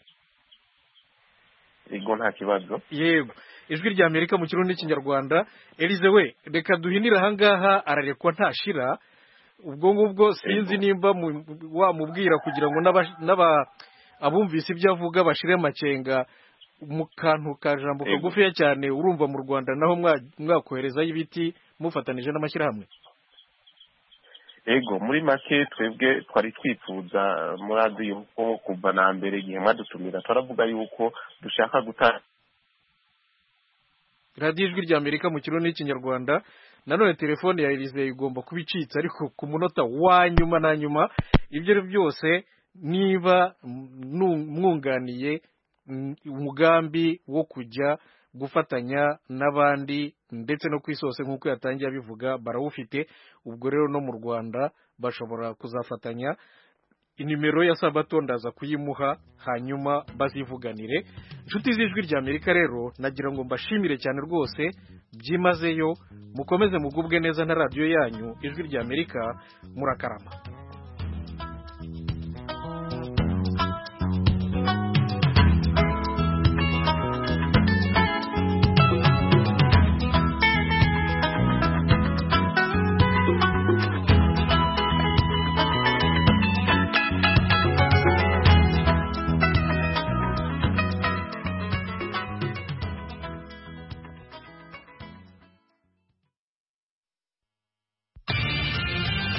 F: ego nta kibazo
A: yego ijwi rya amerika mu kirundi n'ikinyarwanda elize we reka duhinire ahangaha ararekwa ntashira ubwo ngubwo sinzi nimba mu- wamubwira kugira ngo n'aba- n'aba abumvise ibyo avuga bashire amakenga mu kantu ka jambo
F: Yego.
A: kagufiya cyane urumva mu rwanda naho mwa- mwakoherezayo ibiti mufatanije n'amashyirahamwe
F: ego muri make twebwe twari twifuza muri adiyo ko kuva na mbere igihe mwadutumira turavuga yuko dushaka guta
A: radiyo ijwi rya amerika mu kirundi n'ikinyarwanda nanone telefone ya elize igomba kuba icitse ariko ku munota wa nyuma na nyuma ibyo ari byo byose niba nu- mwunganiye mm, umugambi wo kujya gufatanya n'abandi ndetse no ku isi hose nk'uko yatangiye abivuga barawufite ubwo rero no mu rwanda bashobora kuzafatanya inimero ya sabato ndaza kuyimuha hanyuma bazivuganire inshuti z'ijwi rya amerika rero nagira ngo mbashimire cyane rwose byimazeyo mukomeze mugubwe neza na radiyo yanyu ijwi rya amerika murakarama